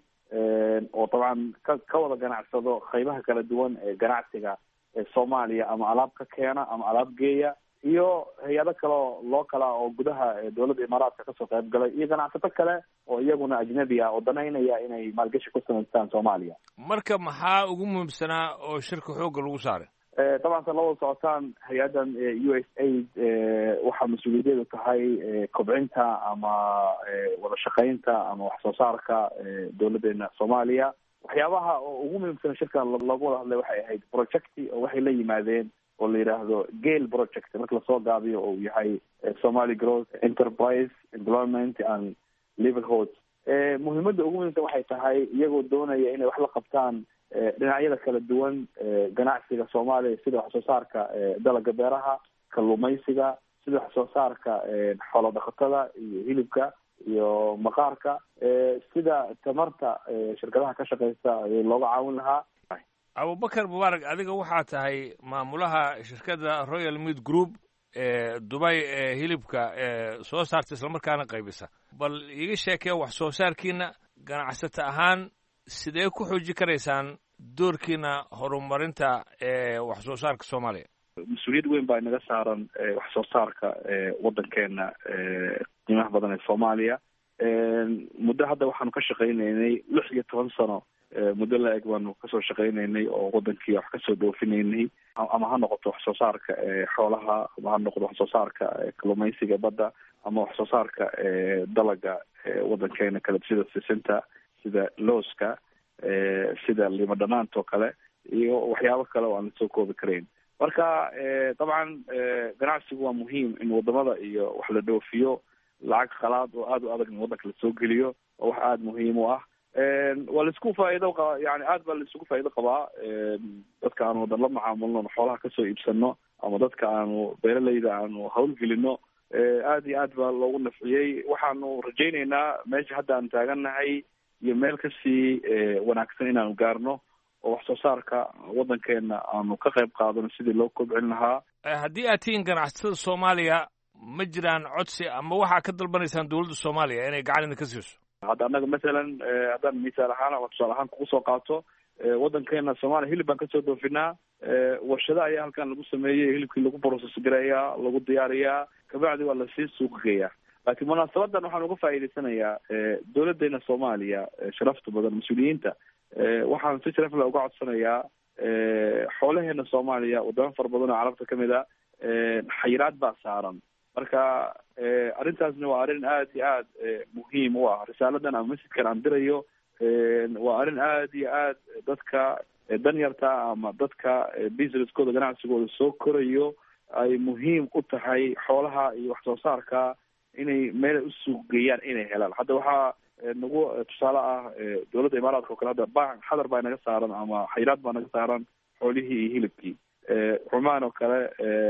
oo dabcan ka ka wada ganacsado qaybaha kala duwan ee ganacsiga ee soomaaliya ama alaab ka keena ama alaab geeya iyo hay-ado kaleo loo kala oo gudaha dowladda imaaraadka kasoo qayb galay iyo ganacsato kale oo iyaguna ajnabi ah oo danaynaya inay maalgashi ku samaystaan soomaaliya marka maxaa ugu muhiimsanaa oo shirka xoogga lagu saaray dabcan sa lawada socotaan hay-addan u s aid waxaa mas-uuliyadeedu tahay kobcinta ama wada shaqaynta ama wax soo saarka dowladdeena soomaaliya waxyaabaha oo ugu muhiimsan shirkan loogu wada hadlay waxay ahayd projecti oo waxay la yimaadeen oo la yidhaahdo gale project marka lasoo gaabiyo oo uu yahay somaly growth enterprise employment and livelhoods muhiimadda ugu muhiimsan waxay tahay iyagoo doonaya inay wax la qabtaan dhinacyada kala duwan ganacsiga soomaaliya sida wax soo saarka dalaga beeraha kalluumaysiga sida wax soo saarka xoolo dhaqatada iyo hilibka iyo maqaarka sida tamarta shirkadaha ka shaqeysa looga caawin lahaa abubakar mubaarak adiga waxaa tahay maamulaha shirkadda royal mead group ee dubay ee hilibka ee soo saarta islamarkaana qaybisa bal iiga sheekee wax soo saarkiina ganacsata ahaan sidee ku xooji karaysaan doorkiina horumarinta ee wax soo saarka soomaaliya mas-uuliyad weyn baa inaga saaran wax soo saarka waddankeena qiimaha badan ee soomaaliya muddo hadda waxaanu ka shaqaynaynay lix iyo toban sano muddo la-eg baanu kasoo shaqaynaynay oo wadankii wax kasoo doofinaynay ama ha noqoto wax soo saarka xoolaha ama ha noqoto wax soo saarka kalluumaysiga badda ama wax soo saarka dalaga wadankeena kale sida sisinta sida looska sida lima dhanaanta oo kale iyo waxyaabo kale oo aan lasoo koobi karayn marka dabcan ganacsigu waa muhiim in wadamada iyo wax la dhoofiyo lacag khalaad oo aada u adag in wadanka lasoo geliyo oo wax aada muhiim u ah waa laisku faa'iido qa yani aad baa laisugu faa'iido qabaa dadka aanu wadan la macaamulno xoolaha kasoo iibsano ama dadka aanu beeralayda aanu hawlgelino aad iyo aad baa loogu nafciyey waxaanu rajayneynaa meesha hadda aan taagannahay iyo meel kasii wanaagsan inaanu gaarno oo wax soo saarka waddankeena aanu ka qayb qaadano sidii loo kobcin lahaa haddii aad tihiin ganacsatada soomaaliya ma jiraan codsi ama waxaa ka dalbanaysaan dowladda soomaaliya inay gacan idinka siiso hadda annaga masalan haddaan misaal ahaan ama tusaale ahaan kugu soo qaato waddankeena soomaaliya hilib baan kasoo dhoofinaa warshado ayaa halkan lagu sameeyey hilibkii lagu process gareeyaa lagu diyaariyaa kabacdi waa lasii suuq geeyaa laakiin munaasabadan waxaan uga faa'iidaysanayaa dowladeena soomaaliya sharafta badan mas-uuliyiinta waxaan si sharaf le uga codsanayaa xoolaheena soomaaliya wadamo fara badan oo carabta kamid a xayiraad baa saaran marka arrintaasna waa arrin aad iyo aad muhiim u ah risaaladan ama masjidkan aan dirayo waa arrin aad iyo aad dadka danyarta ama dadka businesskooda ganacsigooda soo korayo ay muhiim u tahay xoolaha iyo wax soo saarka inay meelay u suuq geeyaan inay helaan hadda waxaa nagu tusaale ah dowladda imaaraadka oo kale hadda ba xadar baa naga saaran ama xayiraad baa naga saaran xoolihii iyo hilibkii cumaan oo kale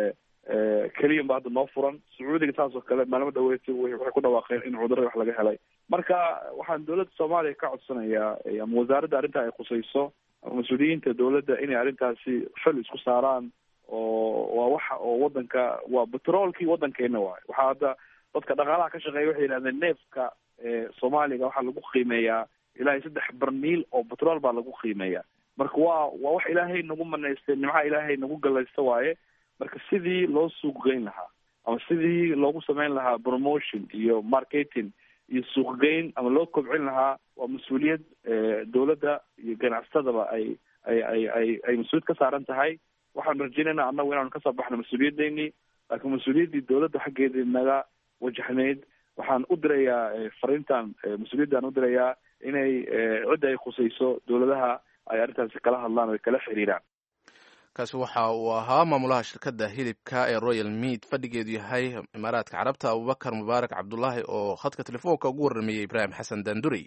keliyan ba hadda noo furan sacuudiga saas oo kale maalmo dhaweyti waxay ku dhawaaqeen in cudurada wax laga helay marka waxaan dowladda soomaaliya ka codsanayaa ama wasaaradda arrintaa ay khusayso ama mas-uuliyiinta dowladda inay arrintaasi xil isku saaraan oo waa waxa oo wadanka waa betroolkii wadankeena waayo waxaa hadda dadka dhaqaalaha ka shaqeeya waxay yidhahdeen neefka soomaaliga waxaa lagu qiimeeyaa ilaahay saddex barmiil oo betrool baa lagu qiimeeya marka waa waa wax ilaahay nagu manaystay nimcaha ilaahay nagu galaysta waaye marka sidii loo suuq geyn lahaa ama sidii loogu sameyn lahaa promotion iyo marketing iyo suuqgeyn ama loo kobcin lahaa waa mas-uuliyad dowladda iyo ganacsatadaba ay ay ay ay ay mas-uuliyad ka saaran tahay waxaanu rajeynayna annagu inaanu kasoo baxno mas-uuliyadeynii laakiin mas-uuliyaddii dowladda xaggeedii naga wajahnayd waxaan u dirayaa fariintan mas-uuliyaddan u dirayaa inay cidda ay khusayso dowladaha ay arrintaasi kala hadlaan o kala xiriiraan kaasi waxa uu ahaa maamulaha shirkadda hilibka ee royal mead fadhigeedu yahay imaaraadka carabta abubakar mubaarak cabdulaahi oo khadka telefoonka ugu warrameeyey ibraahim xasan daandurey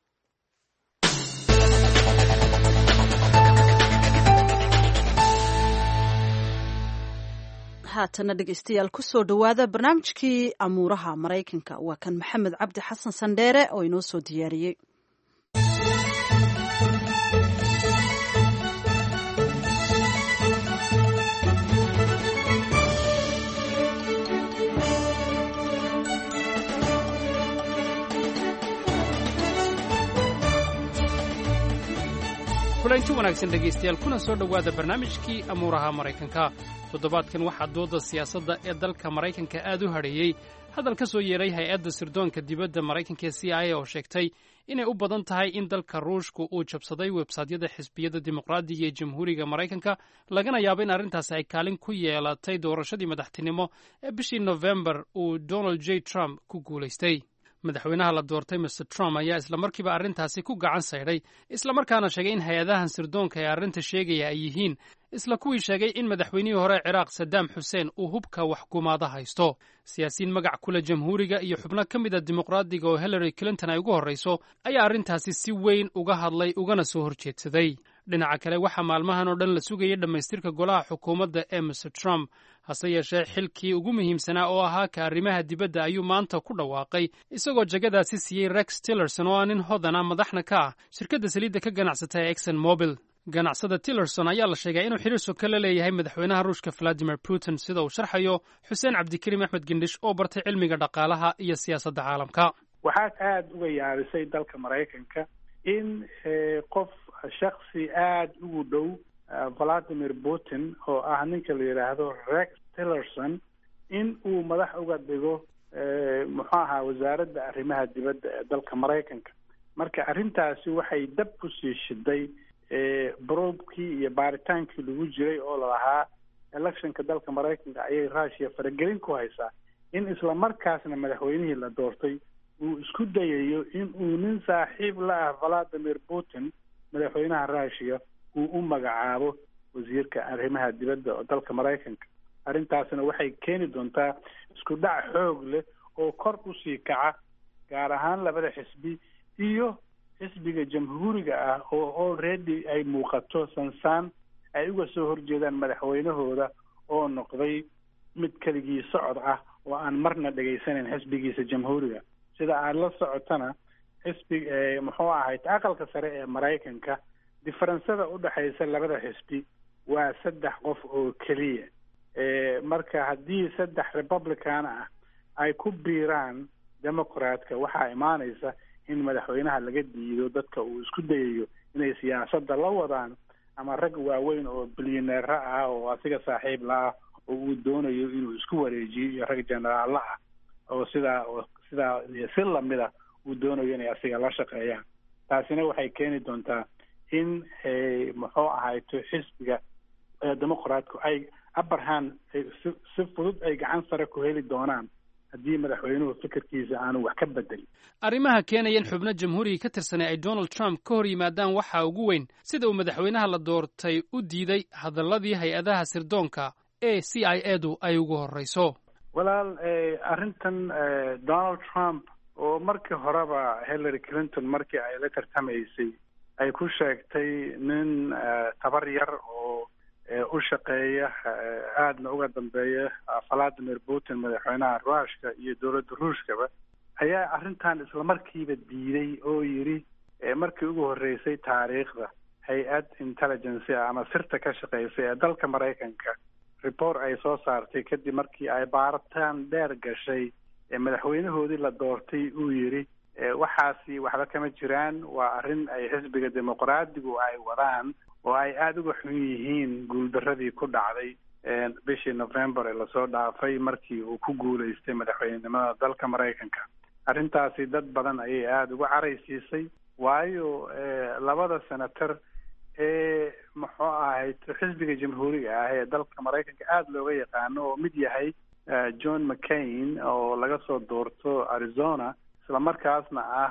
haatana dhegeystayaal kusoo dhowaada barnaamijkii amuuraha maraykanka waa kan maxamed cabdi xasan sandheere oo inoo soo diyaariyey kulanti wanaagsan dhegaystayaal kuna soo dhowaada barnaamijkii amuuraha maraykanka toddobaadkan waxaa dooda siyaasadda ee dalka maraykanka aad u hadheeyey hadal ka soo yeeray hay-adda sirdoonka dibadda maraykanka ee c i a oo sheegtay inay u badan tahay in dalka ruushku uu jabsaday websaytyada xisbiyadda dimuqraadiga ee jamhuuriga maraykanka lagana yaabo in arrintaasi ay kaalin ku yeelatay doorashadii madaxtinimo ee bishii nofembar uu donald j trump ku guulaystay madaxweynaha la doortay master trump ayaa islamarkiiba arrintaasi ku gacan saydhay islamarkaana sheegay in hay-adahan sirdoonka ee arrinta sheegaya ay yihiin isla kuwii sheegay in madaxweynihii hore ciraaq sadaam xuseen uu hubka waxkumaada haysto siyaasiyiin magac kule jamhuuriga iyo xubno ka mid a dimuqraadiga oo hillary clinton ay ugu horrayso ayaa arrintaasi si weyn uga hadlay ugana soo horjeedsaday dhinaca kale waxaa maalmahan oo dhan la sugayay dhammaystirka golaha xukuumadda ee mr trump hase yeeshee xilkii ugu muhiimsanaa oo ahaa ka arrimaha dibadda ayuu maanta ku dhawaaqay isagoo jagadaasi siiyey rex tillerson oo ah nin hodana madaxna ka ah shirkadda saliidda ka ganacsata ee exon mobil ganacsada tillerson ayaa la sheegay inuu xiriir soka la leeyahay madaxweynaha ruushka valadimir putin sida uu sharxayo xuseen cabdikariim axmed gendhish oo bartay cilmiga dhaqaalaha iyo siyaasadda caalamka waxaad aada uga yaabisay dalka maraykanka in qof shaksi aada ugu dhow valadimir putin oo ah ninka la yidhaahdo rex tillerson in uu madax uga dhigo muxuu ahaa wasaaradda arrimaha dibadda ee dalka maraykanka marka arrintaasi waxay dab kusii shiday broobkii iyo baaritaankii lagu jiray oo lalahaa electionka dalka maraykanka ayay russia faragelin ku haysaa in isla markaasna madaxweynihii la doortay uu isku dayayo in uu nin saaxiib la ah valadimir putin madaxweynaha russia uu u magacaabo wasiirka arrimaha dibadda oo dalka maraykanka arrintaasna waxay keeni doontaa isku dhac xoog leh oo kor usii kaca gaar ahaan labada xisbi iyo xisbiga jamhuuriga ah oo already ay muuqato sansaan ay uga soo horjeedaan madaxweynahooda oo noqday mid keligii socod ah oo aan marna dhegaysanayn xisbigiisa jamhuuriga sida aada la socotana xisbi muxuu ahayd aqalka sare ee maraykanka diferensada udhexaysa labada xisbi waa saddex qof oo keliya marka haddii saddex republican ah ay ku biiraan democratka waxaa imaanaysa in madaxweynaha laga diido dadka uu isku dayayo inay siyaasadda la wadaan ama rag waaweyn oo bilyaneera ah oo asiga saaxiib la ah oo uu doonayo inuu isku wareejiyo iyo rag generaalla ah oo sidaa sidaa si lamida uu doonayo inay asiga la shaqeeyaan taasina waxay keeni doontaa in muxuu ahayto xisbiga demoqraatku ay abraham si fudud ay gacan sare ku heli doonaan haddii madaxweynuhu fikirkiisa aanu wax ka bedelin arrimaha keenaya in xubno jamhuuriga ka tirsanay ay donald trump ka hor yimaadaan waxaa ugu weyn sida uu madaxweynaha la doortay u diiday hadalladii hay-adaha sirdoonka ee c i edu ay ugu horreyso walaal arrintan donald trump oo markii horeba hillary clinton markii ay la tartamaysay ay ku sheegtay nin tabar yar oo u shaqeeya aadna uga dambeeya valadimir putin madaxweynaha ruushka iyo dowladda ruushkaba ayaa arrintan islamarkiiba diiday oo yidhi markii ugu horreysay taariikhda hay-ad intelligence ama sirta ka shaqeysay ee dalka maraykanka report ay soo saartay kadib markii ay baaritaan dheer gashay madaxweynahoodii la doortay uu yidhi waxaasi waxba kama jiraan waa arrin ay xisbiga dimuqraadigu ay wadaan oo ay aada uga xun yihiin guuldaradii ku dhacday bishii november ee lasoo dhaafay markii uu ku guulaystay madaxweynenimada dalka maraykanka arrintaasi dad badan ayay aada uga caraysiisay waayo labada senator ee muxuu ahayd xisbiga jamhuuriga ah ee dalka maraykanka aada looga yaqaano oo mid yahay john mccain oo laga soo doorto arizona islamarkaasna ah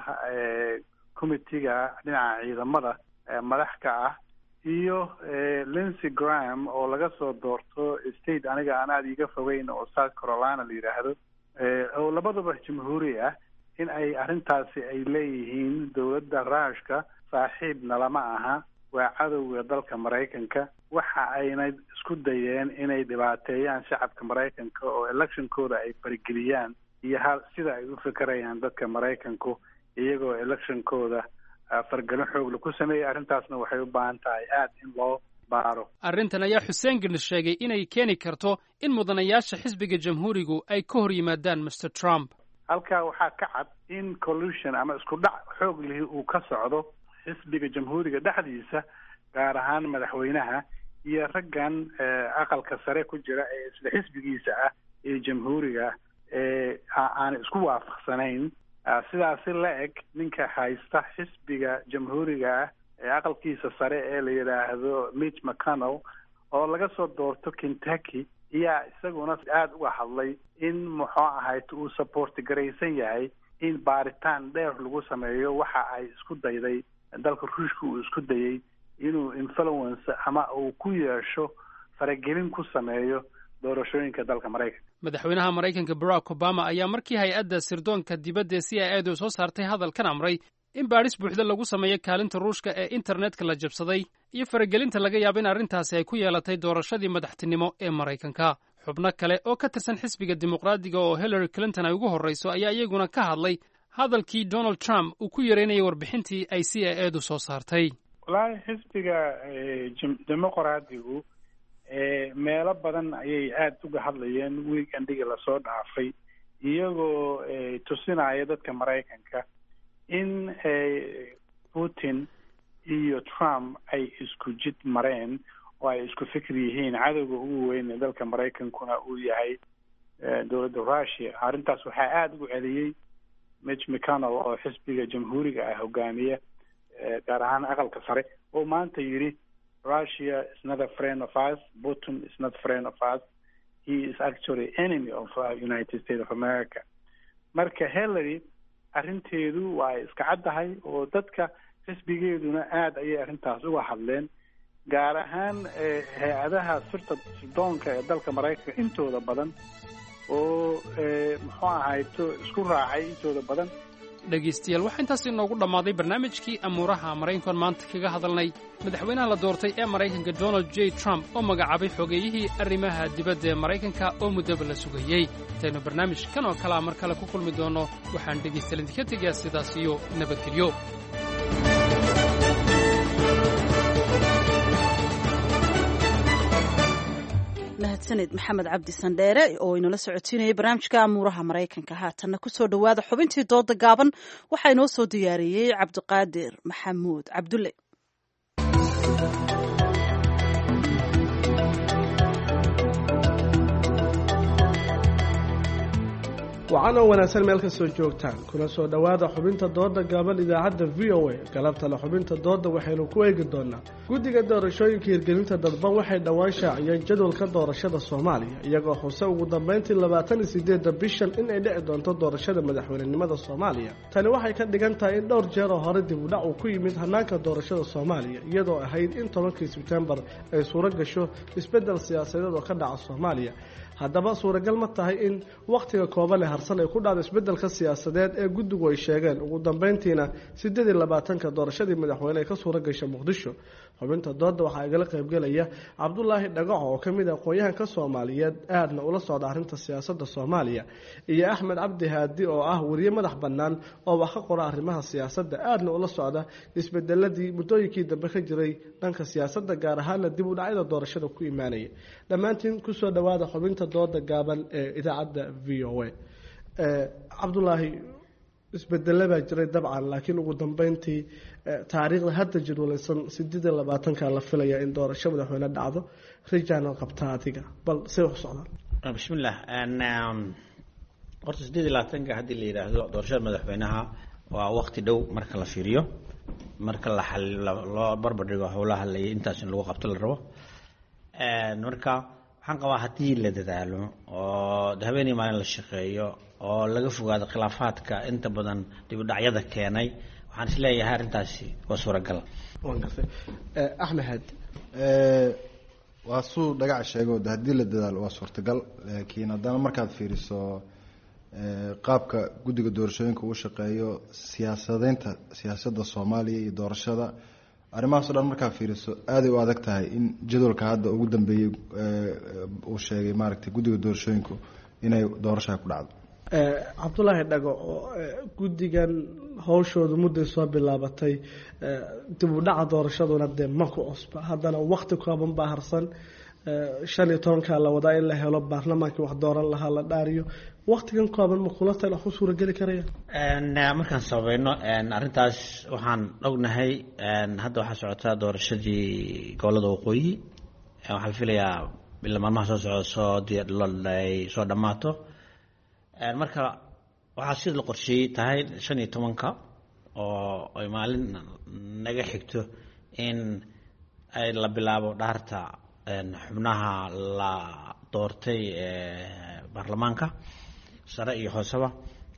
committeega dhinaca ciidamada madax ka ah iyo lincy graham oo laga soo doorto state aniga aan aada iiga fogeyn oo south carolina la yidhaahdo oo labaduba jamhuuri ah in ay arrintaasi ay leeyihiin dowladda ruushka saaxiibna lama aha waa cadowga dalka maraykanka waxa ayna isku dayeen inay dhibaateeyaan shacabka maraykanka oo electionkooda ay farageliyaan iyo ha sida ay u fekerayaan dadka maraykanku iyagoo electionkooda fargelin xoogla ku sameeyay arrintaasna waxay u baahan tahay aada in loo baaro arrintan ayaa xuseen gandhi sheegay inay keeni karto in mudanayaasha xisbiga jamhuurigu ay ka hor yimaadaan master trump halkaa waxaa ka cad in collusion ama isku dhac xoog lihi uu ka socdo xisbiga jamhuuriga dhexdiisa gaar ahaan madaxweynaha iyo raggan aqalka sare ku jira ee isla xisbigiisa ah ee jamhuuriga ee aan isku waafaqsanayn sidaasi la eg ninka haysta xisbiga jamhuuriga ah ee aqalkiisa sare ee la yidhaahdo mitch mcconnell oo laga soo doorto kentucky ayaa isaguna aada uga hadlay in muxuu ahayd uu supporti garaysan yahay in baaritaan dheer lagu sameeyo waxa ay isku dayday dalka ruushka uu isku dayay inuu influence ama uu ku yeesho faragelin ku sameeyo doorashooyinka dalka maraykanka madaxweynaha maraykanka barack obama ayaa markii hay-adda sirdoonka dibadda ee c i edu soo saartay hadalkan amray in baadhis buuxda lagu sameeyo kaalinta ruushka ee internetka la jabsaday iyo faragelinta laga yaabo in arrintaasi ay ku yeelatay doorashadii madaxtinimo ee maraykanka xubno kale oo ka tirsan xisbiga dimuqraadiga oo hillary clinton ay ugu horrayso ayaa iyaguna ka hadlay hadalkii donald trump uu ku yareynayay warbixintii ay c i edu soo saartay wallaahi xisbiga dimuqraadigu meelo badan ayay aada uga hadlayeen weekendhigii lasoo dhaafay iyagoo tusinaya dadka maraykanka in putin iyo trump ay isku jid mareen oo ay isku fikir yihiin cadowga ugu weyn ee dalka maraykankuna uu yahay dowladda russia arrintaas waxaa aada ugu celiyey mitch mcconnell oo xisbiga jamhuuriga ah hogaamiya gaar ahaan aqalka sare oo maanta yidhi russia is not a friend of us putin is not friend of us he is actually enemy of uh, united states of america marka hillary arrinteedu waa iska caddahay oo dadka xisbigeeduna aada ayay arrintaas uga hadleen gaar ahaan hay-adaha sirta sirdoonka ee dalka maraykanka intooda badan oo muxuu ahayto isku raacay intooda badan dhegaystayaal waxaa intaas inoogu dhammaaday barnaamijkii amuuraha maraykankan maanta kaga hadalnay madaxweynaha la doortay ee maraykanka donald j trump oo magacaabay xogeeyihii arrimaha dibadda ee maraykanka oo muddaba la sugayey intaynu barnaamij kan oo kalea mar kale ku kulmi doonno waxaan dhegaystayaal idinka tegayaa sidaas iyo nabadgelyo mahadsaned maxamed cabdi sandheere oo inala socotiinayay barnaamijka amuuraha maraykanka haatanna kusoo dhowaada xubintii dooda gaaban waxaa inoo soo diyaariyey cabdiqaadir maxamuud cabdulle waxaana wanaagsan meel kastoo joogtaan kuna soo dhowaada xubinta dooda gaaban idaacadda v o a galabtale xubinta dooda waxaynu ku eegi doonaa guddiga doorashooyinka hirgelinta dadban waxay dhowaan shaaciyeen jadwalka doorashada soomaaliya iyagoo xuse ugu dambeyntii labaatan iyo sideedda bishan in ay dhici doonto doorashada madaxweynenimada soomaaliya tani waxay ka dhigan tahay in dhowr jeer oo hore dib u dhac uu ku yimid hanaanka doorashada soomaaliya iyadoo ahayd in tobankii sebtembar ay suuro gasho isbeddel siyaasadeed oo ka dhaca soomaaliya haddaba suuragal ma tahay in wakhtiga kooban ee harsan ay ku dhacdo isbeddelka siyaasadeed ee guddigu ay sheegeen ugu dambeyntiina siddeed iyo labaatanka doorashadii madaxweyne ay ka suura gasha muqdisho xubinta dooda waxaa igala qaybgelaya cabdulaahi dhagaco oo ka mid ah aqoon-yahanka soomaaliyeed aadna ula socda arrinta siyaasadda soomaaliya iyo axmed cabdi haadi oo ah weriye madax bannaan oo wax ka qora arrimaha siyaasadda aadna ula socda isbedeladii muddooyinkii dambe ka jiray dhanka siyaasadda gaar ahaana dib u dhacyada doorashada ku imaanaya dhammaantiin kusoo dhowaada xubinta dooda gaaban ee idaacadda v o a cabdulaahi isbedele baa jiray dabcan laakiin ugu dambeyntii taariikhda hadda jadwalaysan sideed iyo labaatanka la filaya in doorasho madaxweyne dhacdo rijaana qabtaa adiga bal say wax socdaan bismillah horta sideed iyo labaatanka haddii la yidhaahdo doorashada madaxweynaha waa waqti dhow marka la fiiriyo marka la loo barbar dhigo howlaha la intaas in lagu qabto la rabo marka waxaan qabaa haddii la dadaalo oo habeenii maalin la shaqeeyo oo laga fogaado khilaafaadka inta badan dibudhacyada keenay waxaan is leeyahay arrintaasi waa suuragal axmed waa suu dhagac sheego de haddii la dadaalo waa suurtagal laakiin haddana markaad fiiriso qaabka guddiga doorashooyinka uu shaqeeyo siyaasadeynta siyaasadda soomaaliya iyo doorashada arrimahaas o dhan markaa fiiriso aaday u adag tahay in jadwalka hadda ugu dambeeyey uu sheegay maaragtay guddiga doorashooyinku inay doorashaa ku dhacdo cabdulaahi dhago guddigan howshoodu mudday soo bilaabatay dib u dhaca doorashaduna dee ma ku cusba haddana wakti kooban baa harsan shan iyo tobankaa la wadaa in la helo baarlamaankii wax dooran lahaa la dhaariyo waktigan kooban ma kula tala ku suurageli karaya markaan sabayno arrintaas waxaan ognahay hadda waxaa socotaa doorashadii gobolada waqooyi waxaa la filayaa ila maalmaha soo socda soo ay soo dhammaato marka waxaa sida la qorsheeyey tahay shan iyo tobanka oo ay maalin naga xigto in ay la bilaabo dhaarta xubnaha la doortay baarlamaanka sare iyo hooseba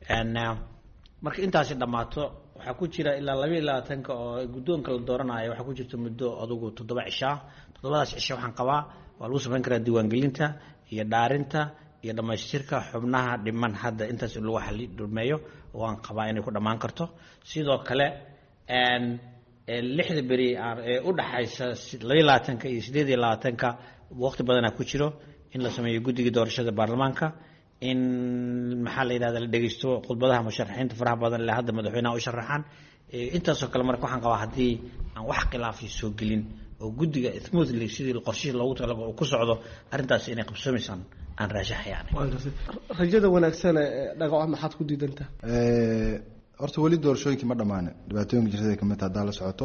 marka intaasi dhammaato waxaa ku jira ilaa labaiyo labaatanka oo guddoonka la dooranayo waxaa ku jirta muddo adugu toddoba cishaa toddobadaas cisho waxaan qabaa waa lagu samayn karaa diiwaangelinta iyo dhaarinta iyo dhammaystirka xubnaha dhiman hadda intaas in lagu xali dhulmeeyo waan qabaa inay ku dhammaan karto sidoo kale lixda beri ee u dhaxaysa labaiyo labaatanka iyo siddeed iyo labaatanka waqti badanaa ku jiro in la sameeyo guddiga doorashada baarlamaanka in maxaa la yidhahda la dhegeysto khudbadaha musharaxiinta faraha badan le hadda madaxweynaha u sharaxaan intaasoo kale marka waxaan qabaa haddii aan wax khilaafi soo gelin oo guddiga smoothly sidii qorshihii loogu talagalo uu ku socdo arrintaas inay qabsoomaysaan aan raashaxayaan rajada wanaagsan ee dhagaco maxaad ku diidantaa horta weli doorashooyinkii ma dhammaanin dhibaatooyinka jirtada kamid taha haddaa la socoto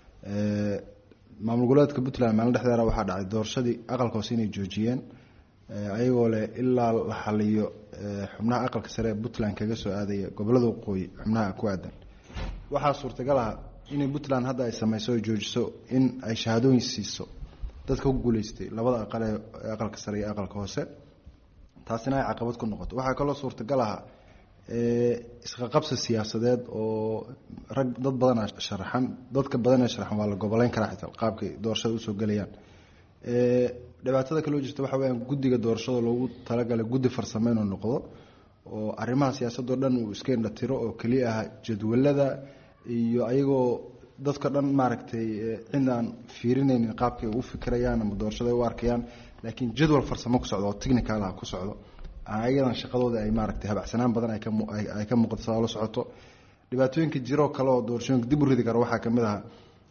maamul goboleedka puntland maalin dhexdeeda waxaa dhacay doorashadii aqalka hoose inay joojiyeen ayagoo leh ilaa la xaliyo xubnaha aqalka sare ee puntland kaga soo aadaya gobolada waqooyi xubnaha ku aadan waxaa suurtagal ah inay puntland hadda ay sameyso o joojiso in ay shahaadooyin siiso dadka ku guuleystay labada aqal ee aqalka sare iyo aqalka hoose taasina ay caqabad ku noqoto waxaa kaloo suurtagal ah isqaqabsi siyaasadeed oo rag dad badana sharaxan dadka badan ee sharaxan waa la goboleyn karaa xitaa qaabkay doorashada usoo gelayaan dhibaatada kaloo jirta waxa weyaan guddiga doorashada loogu talagalay guddi farsamo inuu noqdo oo arrimaha siyaasadoo dhan uu iska indhatiro oo keliya ah jadwalada iyo ayagoo dadka dhan maaragtay cid aan fiirinaynin qaabkay u fikirayaan ama doorashada ay u arkayaan laakiin jadwal farsamo ku socdo oo technical ah ku socdo ayadan shaqadooda ay maaragtay habacsanaan badan ay ka muuqato saa la socoto dhibaatooyinka jiroo kale oo doorashooyinka dib u ridi kara waxaa kamid aha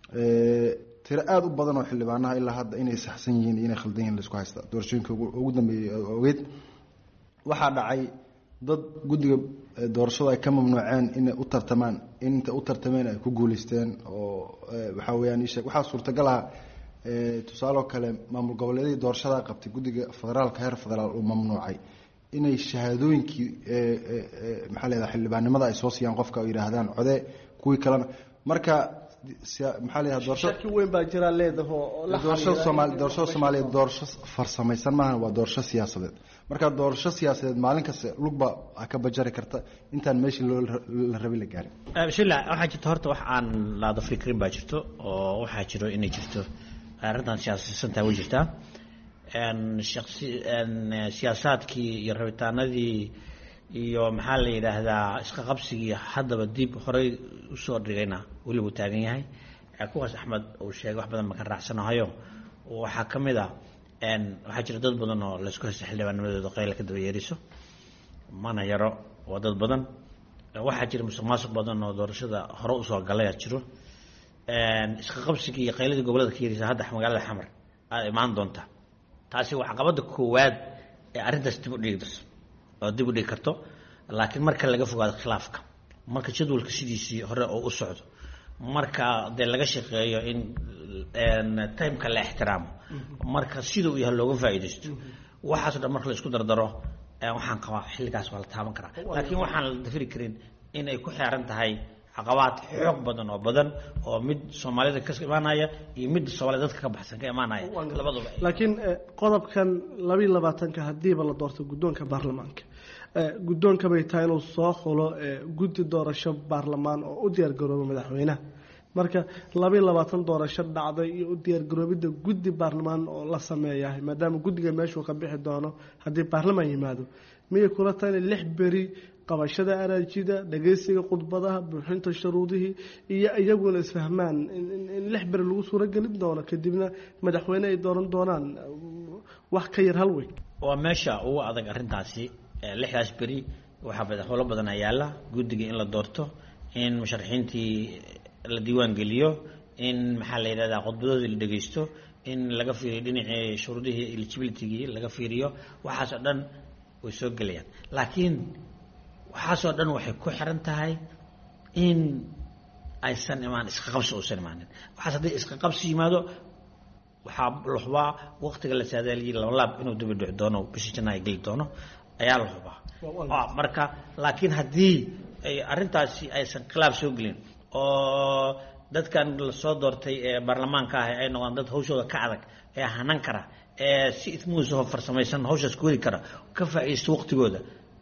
tiro aada u badan oo xildhibaanaha ilaa hadda inay saxsan yihiin iyo inay khaldan yihin laisku haysta doorashooyinka ugu dambeeyey ogeyd waxaa dhacay dad guddiga doorashada ay ka mamnuuceen inay u tartamaan inta u tartameen ay ku guuleysteen oo waxaa weyaan ishee waxaa suurtagal ah tusaaloo kale maamul goboleedyadii doorashada qabtay guddiga federaalka heer federaal uu mamnuucay inay shahaadooyinkii maxaa leedaha xildhibaannimada ay soo siiyaan qofka oo yidhaahdaan code kuwii kalena marka maxaa leedaha doorasho shaki weyn baa jira leedaho doorashada soomaali doorashada soomaaliya doorasho farsamaysan maaha waa doorasho siyaasadeed marka doorasho siyaasadeed maalin kasta lugba ka bajari karta intaan meeshii loo la rabi la gaarin bismillah waxaa jirta horta wax aan laada fikrin baa jirto oo waxaa jiro inay jirto arrintan siyaasaysantaa way jirtaa shaqsi siyaasaadkii iyo rabitaanadii iyo maxaa la yidhaahdaa isqa qabsigii haddaba dib horey usoo dhigayna weli wuu taagan yahay kuwaas axmed uu sheegay wax badan ma ka raacsanahayo waxaa ka mid a waxaa jira dad badan oo laysku haysta xildhibaanimadooda qayla ka daba yeeriso mana yaro waa dad badan waxaa jira musuq maasuq badan oo doorashada hore usoo galaya jiro isqa qabsigii iyo qayladii gobolada ka yarisa hadda magaalada xamar aada imaan doonta taasi waa caqabada koowaad ee arrintaas dib u dhigi darso oo dib u dhigi karto laakiin marka laga fogaado khilaafka marka jadwalka sidiisii hore oo u socdo marka dee laga shaqeeyo in timeka la ixtiraamo marka sida uu yahay looga faa'iidaysto waxaaso dhan marka la isku dardaro waxaan qabaa xilligaas waa la taaban karaa laakiin waxaan la dafiri karin in ay ku xeeran tahay caqabaad xoog badan oo badan oo mid soomaalida ka imaanaya iyo mid soomaalida dadka ka baxsan ka imaanaya labaduba laakiin qodobkan labiiy labaatanka hadiiba la doorto guddoonka baarlamaanka guddoonka bay tahay inuu soo xulo guddi doorasho baarlamaan oo u diyaargarooba madaxweynaha marka labiiy labaatan doorasho dhacday iyo u diyaargaroobidda guddi baarlamaan oo la sameeyahay maadaama guddiga meeshuu ka bixi doono haddii baarlamaan yimaado miyay kula tahay inay lix beri qabashada araajida dhageysiga khudbadaha buuxinta shuruudihii iyo iyaguna isfahmaan in lix beri lagu suuragelin doono kadibna madaxweyne ay dooran doonaan wax ka yar hal weyn waa meesha ugu adag arrintaasi lixdaas beri waxaa madaxweylo badan yaalla guddiga in la doorto in musharaxiintii la diiwaan geliyo in maxaa la yidhahdaa khudbadoodii la dhegeysto in laga fiiriyo dhinacii shuruudihii eligibilitygii laga fiiriyo waxaas oo dhan way soo gelayaan laakiin waxaasoo dhan waxay ku xiran tahay in aysan imaan isqaqabsi uusan imaanin waxaas haddii isqaqabsi yimaado waxaa la hubaa waqtiga la saadaaliyay labalaab inuu dabi dhici doono bishii janna ay geli doono ayaa la hubaa marka laakiin haddii ay arrintaasi aysan khilaaf soo gelin oo dadkan lasoo doortay ee baarlamaanka ah ay noqdaan dad hawshooda ka adag ee hanan kara ee si ismuusahoo farsamaysan hawshaas ku heli kara ka faa'iidaysto waqtigooda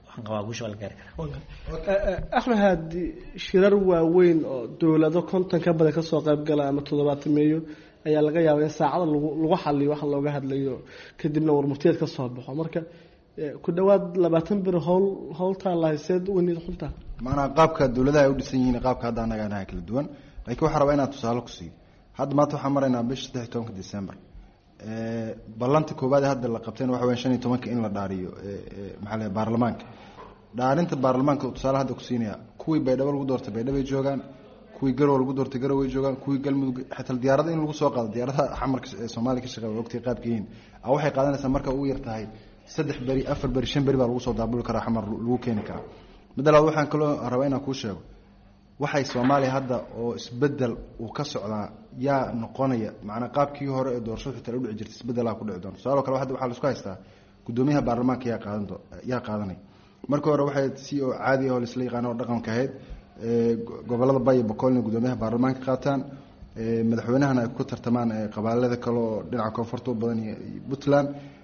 axmed haadi shirar waaweyn oo dowlado konton ka badan kasoo qayb gala ama toddobaatameeyo ayaa laga yaabaa in saacada lagu xaliyo waxa looga hadlayo kadibna warmurtiyeed ka soo baxo marka ku dhawaad labaatan bir howl howltaa lahayseed weniid xuntaa maanaa qaabka dowladaha ay u dhisan yihiin qaabka hadda annaga anaha kala duwan laakiin waxaa rabaa inaan tusaale ku siiyo hadda maanta waxaan maraynaa bisha saddex iyo tobanka december ballanta koowaad ee hadda la qabteen waxa weya shan iyo tobanka in la dhaariyo maxaa la baarlamaanka dhaarinta baarlamaanka tusaale hadda ku siinaya kuwii baydhabo lagu doortay baydhabay joogaan kuwii garow lagu doortay garow way joogaan kuwii galmudug xataa diyaarada in lagu soo qaado diyaaradaha xamarka ee soomaaliya ka shaqeeya ogtay qaabka yihiin a waxay qaadanaysaa marka ugu yar tahay saddex beri afar beri shan beri baa lagu soo daabuli karaa xamar lagu keeni karaa midda labaad waxaan kaloo rabaa inaan kuu sheego waxay soomaaliya hadda oo isbedel uu ka socdaa yaa noqonaya macnaa qaabkii hore ee doorashadu xitaa u dhici jirtay isbedelaa ku dhici doona tusaalo kale hadda waxaa la isku haystaa guddoomiyaha baarlamaanka yaa qaadan yaa qaadanaya markii hore waxay si oo caadi ah oo laisla yaqaano oo dhaqanka ahayd gobolada bay iyo boqolna guddoomiyaha baarlamaanka qaataan madaxweynahana ay ku tartamaan qabaalada kale oo dhinaca koonfurta u badan iyo puntland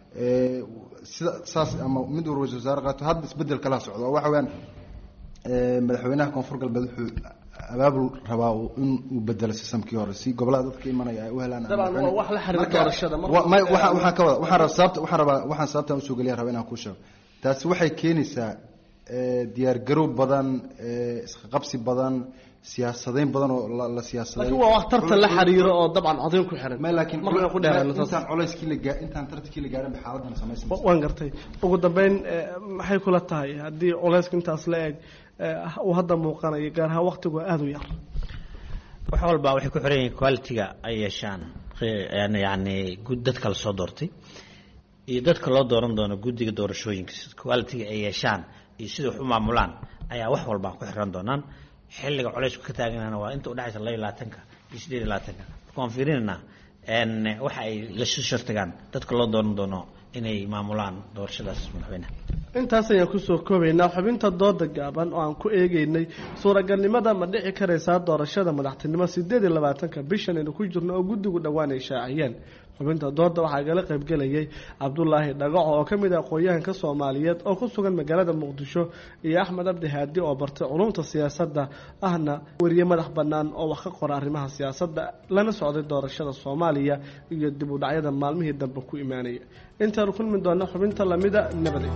sida saas ama mid uu ra-isul wasaare qaato hadda isbedel kala socdo oo waxa weyaan madaxweynaha koonfur galbeed wuxuu abaabul rabaa in uu bedelo sistamkii hore si gobolada dadka imanaya ay u helaan dabcan waa wax la xiriira doorashada waxaan ka wada waxaan rabaa sababta waxaan rabaa waxaan sababtan usoo geliya rabaa inaan kuu sheego taasi waxay keenaysaa diyaar garow badan isqaqabsi badan siyaasadayn badan oo la siyaasaday laakiin waa wax tartan la xiriiro oo dabcan codayn ku xiran ma laakiin marka ku dheerayno intaan culayskii la gaa intaan tartankii la gaarin ba xaaladdan samaysan waan gartay ugu dambeyn maxay kula tahay haddii culayska intaas la eg uu hadda muuqanayo gaar ahaan waqtigu aada u yar wax walba waxay ku xiran yihiin quality-ga ay yeeshaan yani dadka la soo doortay iyo dadka loo dooran doono guddiga doorashooyinka quality-ga ay yeeshaan iyo sida wax u maamulaan ayaa wax walba ku xiran doonaan xilliga colaysku ka taaganana waa inta udhexaysa laba iyo labaatanka iyo sideed iyo labaatanka marka waan fiirinayna waxa ay lasu shartagaan dadka loo dooran doono inay maamulaan doorashadaas madaxweyneha intaas ayaan kusoo koobaynaa xubinta dooda gaaban oo aan ku eegeynay suuragalnimada ma dhici karaysaa doorashada madaxtinimo sideed iyo labaatanka bishan aynu ku jirno oo guddigu dhowaan ay shaaciyeen xubinta dooda waxaa igala qaybgelayay cabdulaahi dhagaco oo ka mid ah aqoon-yahanka soomaaliyeed oo ku sugan magaalada muqdisho iyo axmed abdi haadi oo bartay culumta siyaasadda ahna weriye madax bannaan oo wax ka qora arrimaha siyaasadda lana socday doorashada soomaaliya iyo dib u dhacyada maalmihii dambe ku imaanaya intaanu kulmi doona xubinta lamida nabadey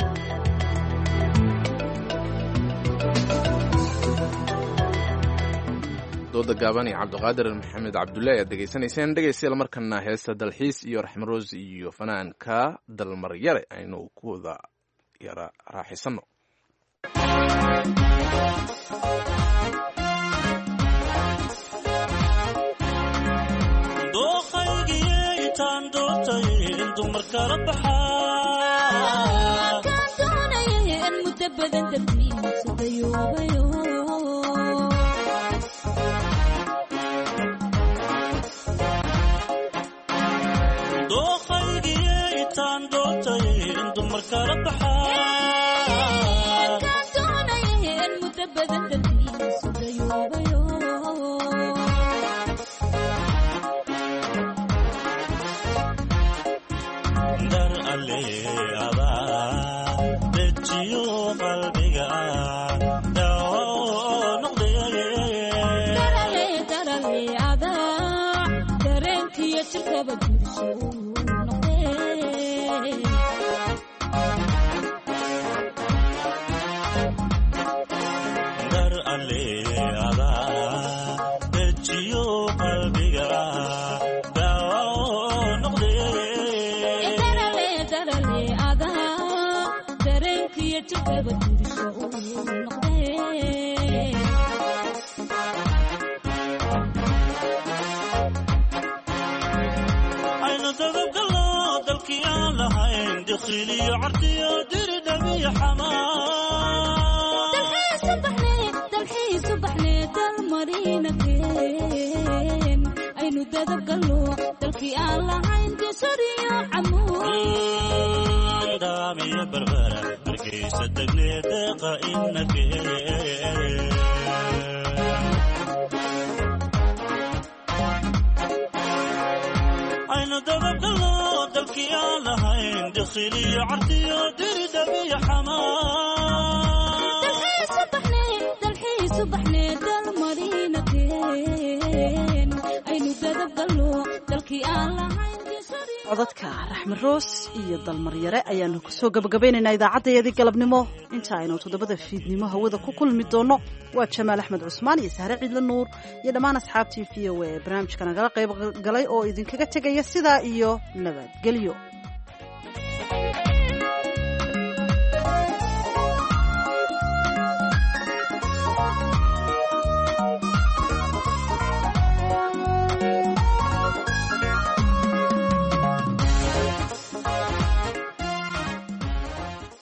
dooda gaaban iyo cabdiqaadir maxamed cabdulle ayaad degeysanayseen dhegeystayaal markana heesta dalxiis iyo raxmaroos iyo fanaanka dalmaryare aynu ku wada yara raaxisano codadka raxme roos iyo dalmaryare ayaanu kusoo gabagabaynaynaa idaacaddayadii galabnimo inta aynu toddobada fiidnimo hawada ku kulmi doonno waa jamaal axmed cusmaan iyo sahre ciidle nuur iyo dhammaan asxaabtii v o a ee barnaamijka nagala qayb galay oo idinkaga tegaya sidaa iyo nabadgelyo